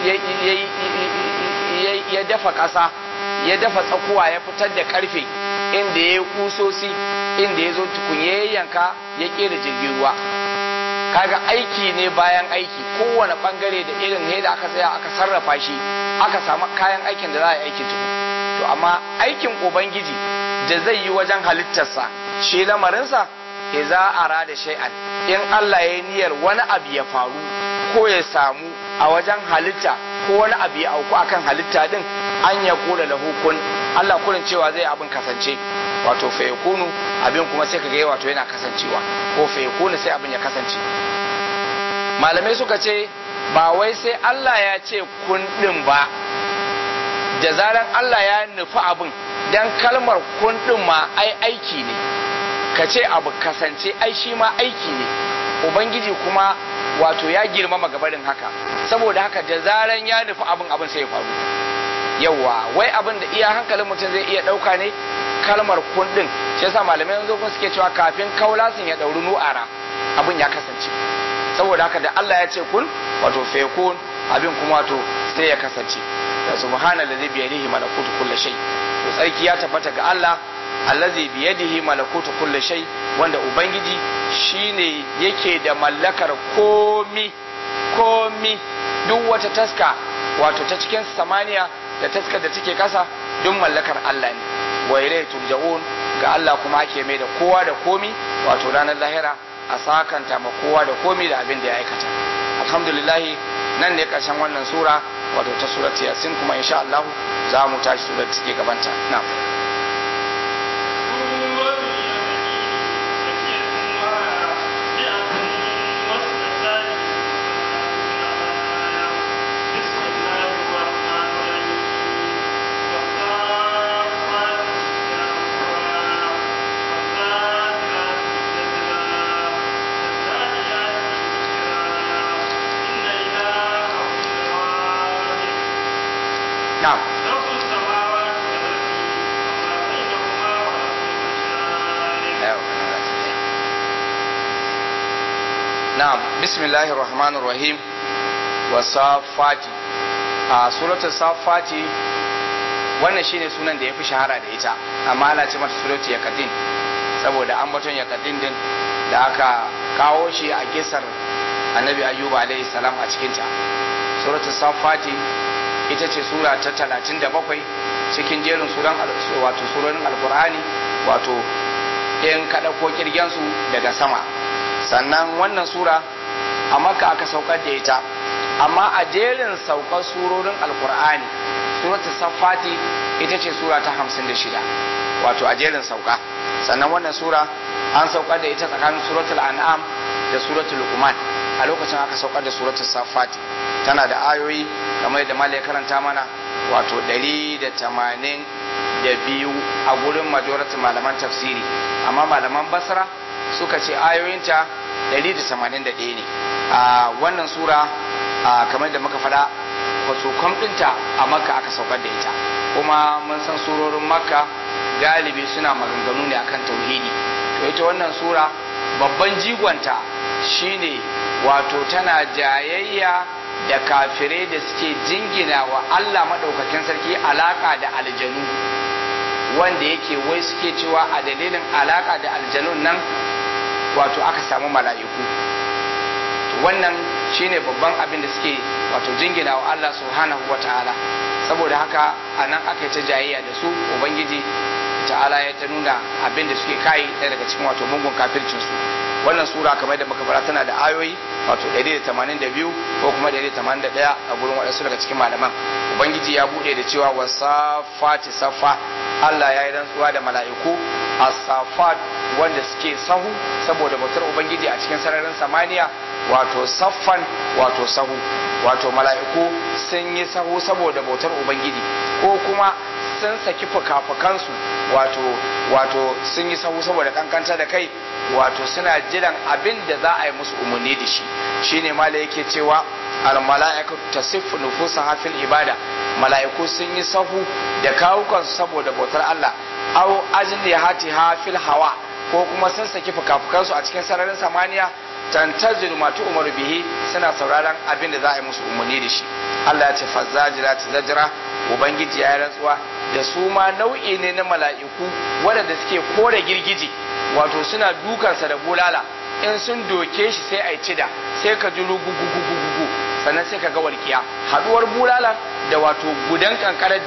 ya dafa ƙasa ya dafa tsakuwa ya fitar da ƙarfe inda ya yi kusosi inda ya zo tukunye yanka ya ƙera jirgin ruwa kaga aiki ne bayan aiki kowane bangare da irin ne da aka tsaya aka sarrafa shi aka samu kayan aikin da za a yi aikin tukun to amma aikin ubangiji da zai yi wajen halittarsa shi lamarinsa idza arada shay'an in Allah ya niyyar wani abu ya faru ko ya samu a wajen halitta ko wani abu ya auku akan halitta din an ya kula lahu kun Allah kurin cewa zai abin kasance wato fa yakunu abin kuma sai kaga wato yana kasancewa ko fa yakunu sai abin ya kasance malamai suka ce ba wai sai Allah ya ce kun din ba da zaran Allah ya nufi abin dan kalmar kun din ma ai aiki ne ka ce abu kasance ai shi ma aiki ne ubangiji kuma wato ya girmama gabarin haka saboda haka da zaran ya nufi abin abin sai ya faru yawa wai abin da iya hankalin mutum zai iya ɗauka ne kalmar kun din shi yasa malamai yanzu kun suke cewa kafin kaulasin ya ɗauri nu'ara abin ya kasance saboda haka da Allah ya ce kun wato fekun abin kuma wato sai ya kasance da subhana da zai biyadihi malakutu kulli shay to tsarki ya tabbata ga Allah allazi biyadihi malakutu kulli shay wanda ubangiji shine yake da mallakar komi komi duk wata taska wato ta cikin samaniya da taskar da take kasa duk mallakar Allah ne wa ilayhi turja'un ga Allah kuma ake mai da kowa da komi wato ranar lahira a sakanta ma kowa da komi da abin da ya aikata alhamdulillah nan ne karshen wannan sura wato ta surat yasin kuma insha Allah za mu tashi surar da take gabanta na'am نعم نعم بسم الله الرحمن الرحيم wasafati a suratul safati wannan shine sunan da ya fi shahara da ita amma ana ce mata suratul yakatin saboda ambaton yakatin din da aka kawo shi a kisar annabi ayyuba alaihi salam a cikinta suratul safati ita ce sura ta talatin da bakwai cikin jerin suran wato surorin alkur'ani wato in kaɗa ko kirgensu daga sama sannan wannan sura a makka aka saukar da ita amma a jerin saukar surorin alkur'ani suratu safati ita ce sura ta hamsin da shida wato a jerin sauka sannan wannan sura an saukar da ita tsakanin suratul an'am da suratul luqman a lokacin aka saukar da suratul safati tana da ayoyi kamar yadda malai karanta mana wato ɗari da tamanin da biyu a gurin majoratin malaman tafsiri amma malaman basra suka ce ayoyinta ɗari da tamanin da ɗaya ne a wannan sura kamar da muka faɗa wato kwamɗinta a makka aka saukar da ita kuma mun san surorin makka galibi suna maganganu ne akan tauhidi to ita wannan sura babban jigonta shine wato tana jayayya da kafirai da suke jingina wa Allah maɗaukakin sarki alaka da aljanu wanda yake wai suke cewa a dalilin alaka da aljanun nan wato aka samu mala'iku wannan shine babban abin da suke wato jingina wa Allah subhanahu wa ta'ala saboda haka a nan aka yi ta jayayya da su ubangiji ta'ala ya ta nuna abin da suke kai ɗaya daga cikin wato mungun kafircinsu wannan sura kamar da muka fara tana da ayoyi wato 182 ko kuma 181 a gurin waɗansu daga cikin malaman ubangiji ya buɗe da cewa wasafati safa Allah ya yi rantsuwa da mala'iku as-safat wanda suke sahu saboda bautar ubangiji a cikin sararin samaniya wato saffan wato sahu wato mala'iku sun yi sahu saboda bautar ubangiji ko kuma sun saki fuka-fukansu wato wato sun yi sahu saboda kankanta da kai wato suna jiran abin da za a yi musu umarni da shi shine mala yake cewa al mala'ikatu tasiffu nufusaha fil ibada mala'iku sun yi sahu da kawukansu saboda bautar Allah aw ajnihatiha fil hawa ko kuma sun saki fuka-fukansu a cikin sararin samaniya tantaziru ma umaru bihi suna sauraron abin da za a yi musu umarni da shi Allah ya ce fazzajira ta zajira ubangiji ya yi rantsuwa da su ma nau'i ne na mala'iku waɗanda suke kore girgije wato suna dukansa da bulala in sun doke shi sai a yi cida sai ka ji rugugugugugu sannan sai ka ga walƙiya haɗuwar bulala da wato gudan kankarar da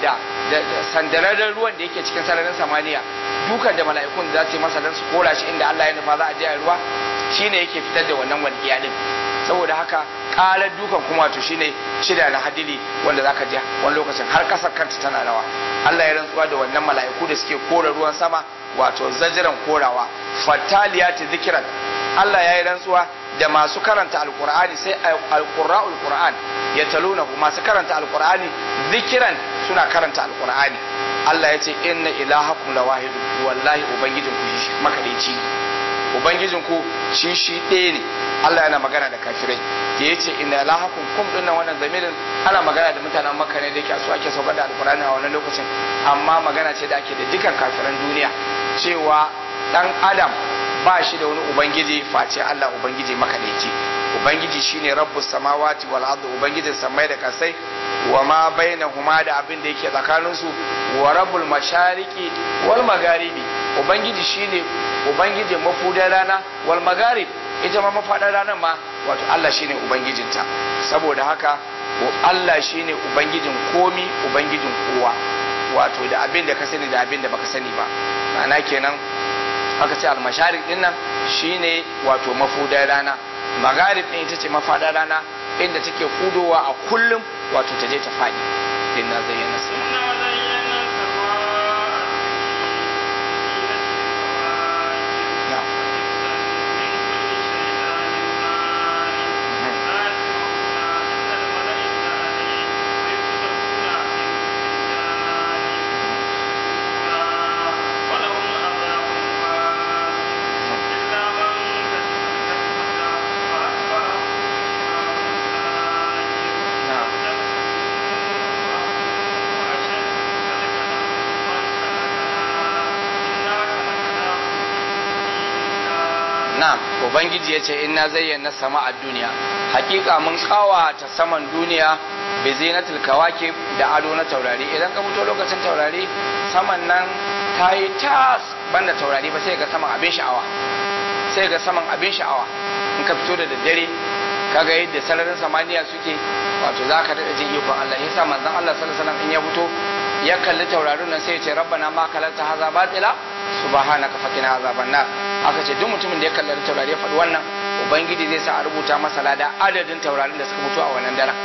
da sandararren ruwan da yake cikin sararin samaniya dukan da mala'ikun za su yi masa don su kora shi inda Allah ya nufa za a je a ruwa shine yake fitar da wannan walƙiya din saboda haka ƙarar dukan kuma to shine shida na hadili wanda zaka ji wani lokacin har kasar kanta tana rawa Allah ya rantsuwa da wannan mala'iku da suke kora ruwan sama wato zajiran korawa fataliyati zikran Allah ya yi rantsuwa da masu karanta alkur'ani sai alqurra'ul qur'an ya taluna masu karanta alkur'ani zikiran suna karanta alkur'ani Allah ya ce inna ilahakum lawahid wallahi ubangijin ku shi makadaici ubangijin ku shi shi ɗaya ne Allah yana magana da kafirai da yace inna ilahakum kum dinnan wannan zamirin ana magana da mutanen makka ne da yake su ake saukar da alkur'ani a wannan lokacin amma magana ce da ake da dukkan kafiran duniya cewa dan adam ba shi da wani ubangiji face Allah ubangiji makadaici ubangiji shine rabbus samawati wal ardi ubangijin samai da kasai wa ma bainahuma da abin da yake tsakanin su wa rabbul mashariqi wal magharibi ubangiji shine ubangijin mafudan rana wal magharib ita ma mafadar ranar ma wato Allah shine ubangijinta saboda haka Allah shine ubangijin komi ubangijin kowa wato da abin da ka sani da abin da baka sani ba ma'ana kenan aka ce almasharik din nan shine wato mafudar rana magarib din ita ce mafadar rana inda take fudowa a kullum wato ta je ta fadi inna zayyana sama na'am ubangiji ya ce inna zayyana sama a duniya hakika mun kawata saman duniya bi zinatul kawakib da ado na taurari idan ka fito lokacin taurari saman nan ta yi tas banda taurari ba sai ga saman abin sha'awa sai ga saman abin sha'awa in ka fito da daddare kaga yadda sararin samaniya suke wato za ka daɗa jin ikon Allah yasa manzon Allah sallallahu alaihi wasallam in ya fito ya kalli taurarin nan sai ya ce rabbana ma kalanta haza batila subhanaka fakina azaban nar aka ce duk mutumin da ya kalli taurari ya faɗi wannan ubangiji zai sa a rubuta masa lada adadin taurarin da suka mutu a wannan daren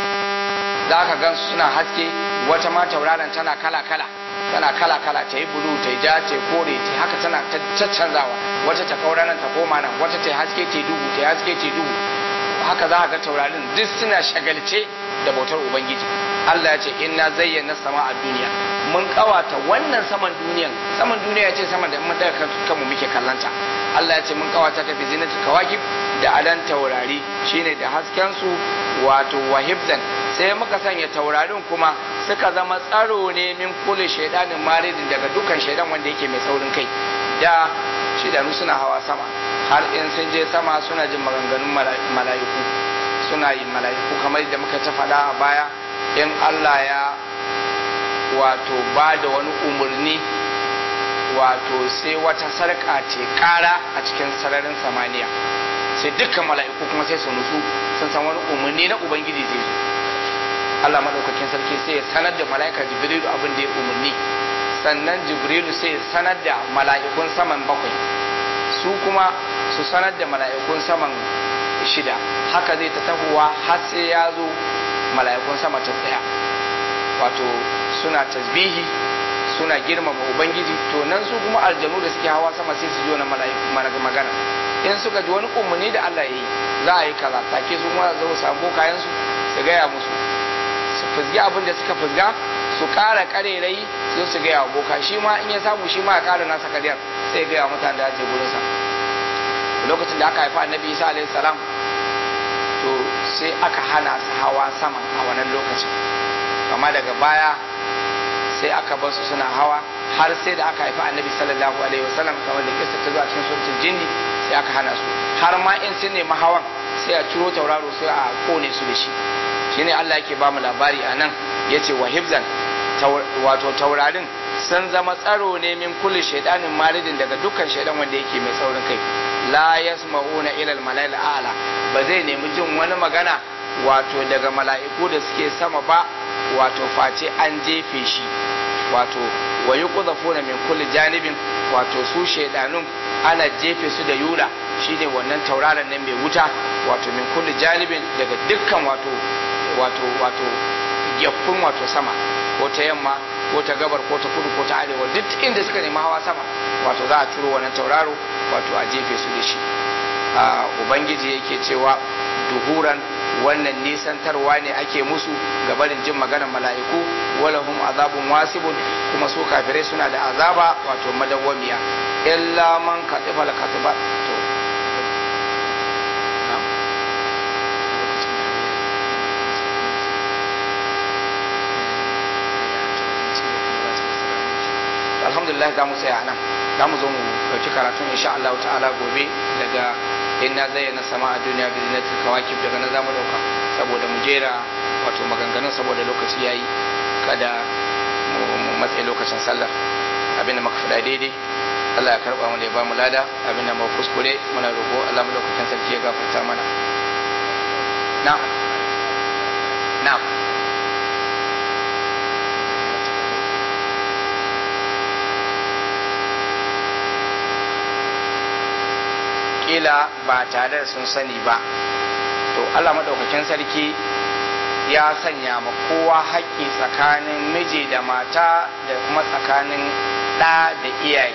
za ka gan suna haske wata ma tauraron tana kala kala tana kala kala ta yi bulu ta yi ja ta yi kore ta haka tana caccanzawa wata ta kaura nan ta koma nan wata ta yi haske ta yi duhu ta yi haske ta yi duhu haka za ka ga taurarin duk suna shagalce da bautar ubangiji Allah ya ce inna zayyana sama a duniya mun kawata wannan saman duniyan saman duniya ce saman da mun daga kanmu muke kallanta Allah ya ce mun kawata ta bizinatu kawakib da adan taurari shine da hasken su wato wahibzan sai muka sanya taurarin kuma suka zama tsaro ne min kulli shaidanin maridin daga dukkan shaidan wanda yake mai saurin kai da shidanu suna hawa sama har in sun je sama suna jin maganganun mala'iku suna yin mala'iku kamar da muka ta faɗa a baya in Allah ya wato ba da wani umarni wato sai wata sarƙa ce ƙara a cikin sararin samaniya sai dukkan mala'iku kuma sai su nutsu sun san wani umarni na ubangiji zai zo Allah maɗaukakin sarki sai ya sanar da mala'ika jibrilu abin da ya umarni sannan jibrilu sai ya sanar da mala'ikun saman bakwai su kuma su sanar da mala'ikun saman shida haka zai ta tahowa har sai ya zo mala'ikun sama ta tsaya wato suna tasbihi suna girmama ubangiji to nan su kuma aljanu da suke hawa sama sai su ji wani magana in suka ji wani umarni da Allah ya yi za a yi kaza take su kuma zo samu kayan su su gaya musu su fizgi abin da suka fizga su kara karerai su su gaya wa boka shi ma in ya samu shi ma ya kara nasa kariyar sai ya gaya wa mutane da ya je gurinsa lokacin da aka haifa annabi isa alaihi salam to sai aka hana su hawa sama a wannan lokacin amma daga baya sai aka bar su suna hawa har sai da aka haifi annabi sallallahu alaihi wasallam kamar da kissa ta zuwa cikin suratul jinni sai aka hana su har ma in sun nemi hawan sai a ciro tauraro sai a kone su da shi shine Allah yake ba mu labari a nan yace wa hibzan wato taurarin sun zama tsaro ne min kulli shaidanin maridin daga dukkan shaidan wanda yake mai saurin kai la yasma'una ila al-mala'il a'la ba zai nemi jin wani magana wato daga mala'iku da suke sama ba wato face an jefe shi wato wa yuqdhafuna min kulli janibin wato su shaidanun ana jefe su da yula shine wannan tauraron nan mai wuta wato min kulli janibin daga dukkan wato wato wato gyaffun wato sama ko ta yamma ko ta gabar ko ta kudu ko ta arewa duk inda suka nemi hawa sama wato za a turo wannan tauraro wato a jefe su da shi a ubangiji yake cewa duhuran wannan nisantarwa ne ake musu ga barin jin maganar mala'iku walahum azabun wasibun kuma su kafirai suna da azaba wato madawwamiya illa man katifa la katiba to alhamdulillah za mu tsaya nan za mu zo mu ɗauki karatun insha Allah ta'ala gobe daga inna zayyana sama a duniya bi zinatil kawakib daga nan za mu ɗauka saboda mu jera wato maganganun saboda lokaci yayi kada mu matsayi lokacin sallar abinda muka faɗa daidai Allah ya karɓa mana ya ba mu lada abinda mu kuskure muna roƙo Allah mu lokacin sarki ya gafarta mana na'am na'am kila ba tare da sun sani ba to Allah madaukakin sarki ya sanya ma kowa haƙƙi tsakanin miji da mata da kuma tsakanin ɗa da iyaye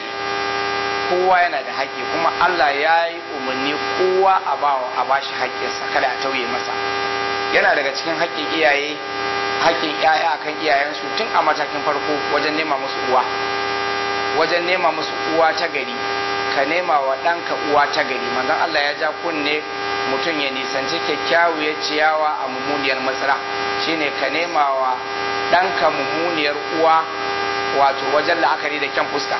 kowa yana da haƙƙi kuma Allah ya yi umarni kowa a bawa a bashi haƙƙinsa kada a tauye masa yana daga cikin haƙƙin iyaye haƙƙin iyaye akan iyayensu tun a matakin farko wajen nema musu uwa wajen nema musu uwa ta gari ka nema wa ɗanka uwa ta gari manzon Allah ya ja kunne mutum ya nisanci kyakkyawar ciyawa a mummuniyar matsira shine ka nema wa ɗanka mummuniyar uwa wato wajen la'akari da kyan fuska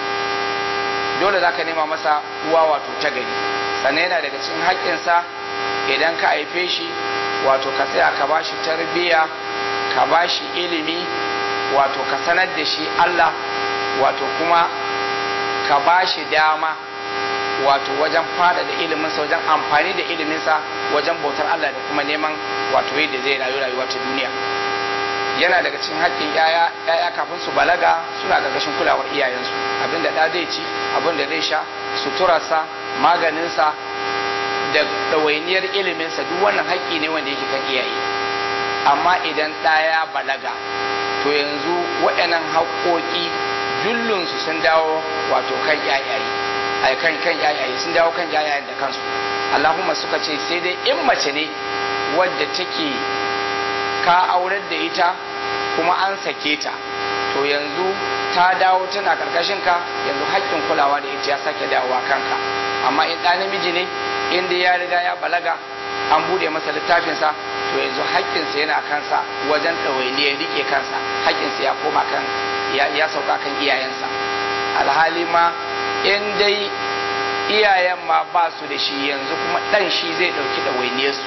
dole za ka nema masa uwa wato ta gari sannan yana daga cikin haƙƙinsa idan ka haife shi wato ka tsaya ka ba shi tarbiyya ka ba shi ilimi wato ka sanar da shi Allah wato kuma ka ba shi dama wato wajen fada da iliminsa wajen amfani da iliminsa wajen bautar Allah da kuma neman wato yadda zai rayu rayuwa ta duniya yana daga cikin haƙƙin yaya yaya kafin su balaga suna gargashin kulawar iyayensu abinda da zai ci abinda zai sha suturarsa maganinsa da ɗawainiyar iliminsa duk wannan haƙƙi ne wanda yake kan iyaye amma idan ɗaya balaga to yanzu waɗannan haƙƙoƙi jullunsu sun dawo wato kan yayaye ai kan kan yayaye sun dawo kan yayayen da kansu Allahumma suka ce sai dai in mace ne wadda take ka aurar da ita kuma an sake ta to yanzu ta dawo tana karkashin ka yanzu haƙƙin kulawa da ita ya sake dawowa kanka amma in ɗa namiji ne in dai ya riga ya balaga an bude masa littafinsa to yanzu haƙƙinsa yana kansa wajen ɗawainiyar riƙe kansa haƙƙinsa ya koma kan ya sauka kan iyayensa alhali ma in dai iyayen ma ba su da shi yanzu kuma ɗan shi zai ɗauki ɗawainiyarsu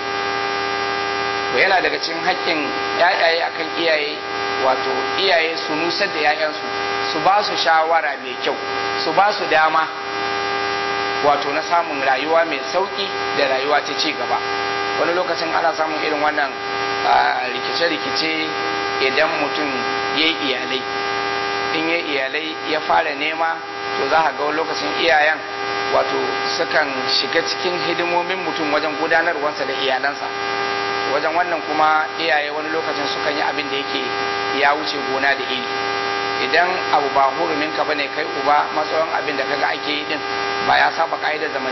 to yana daga cikin haƙƙin yayaye akan iyaye wato iyaye su nusar da yayansu su ba su shawara mai kyau su ba su dama wato na samun rayuwa mai sauƙi da rayuwa ta ci gaba wani lokacin ana samun irin wannan rikice-rikice idan mutum ya yi iyalai in ya iyalai ya fara nema to za a ga wani lokacin iyayen wato sukan shiga cikin hidimomin mutum wajen gudanarwarsa da iyalansa wajen wannan kuma iyaye wani lokacin sukan yi abin da yake ya wuce gona da iri idan abu ba hurumin ka bane kai uba matsayin abin da kaga ake yi din ba ya saba ka'idar zaman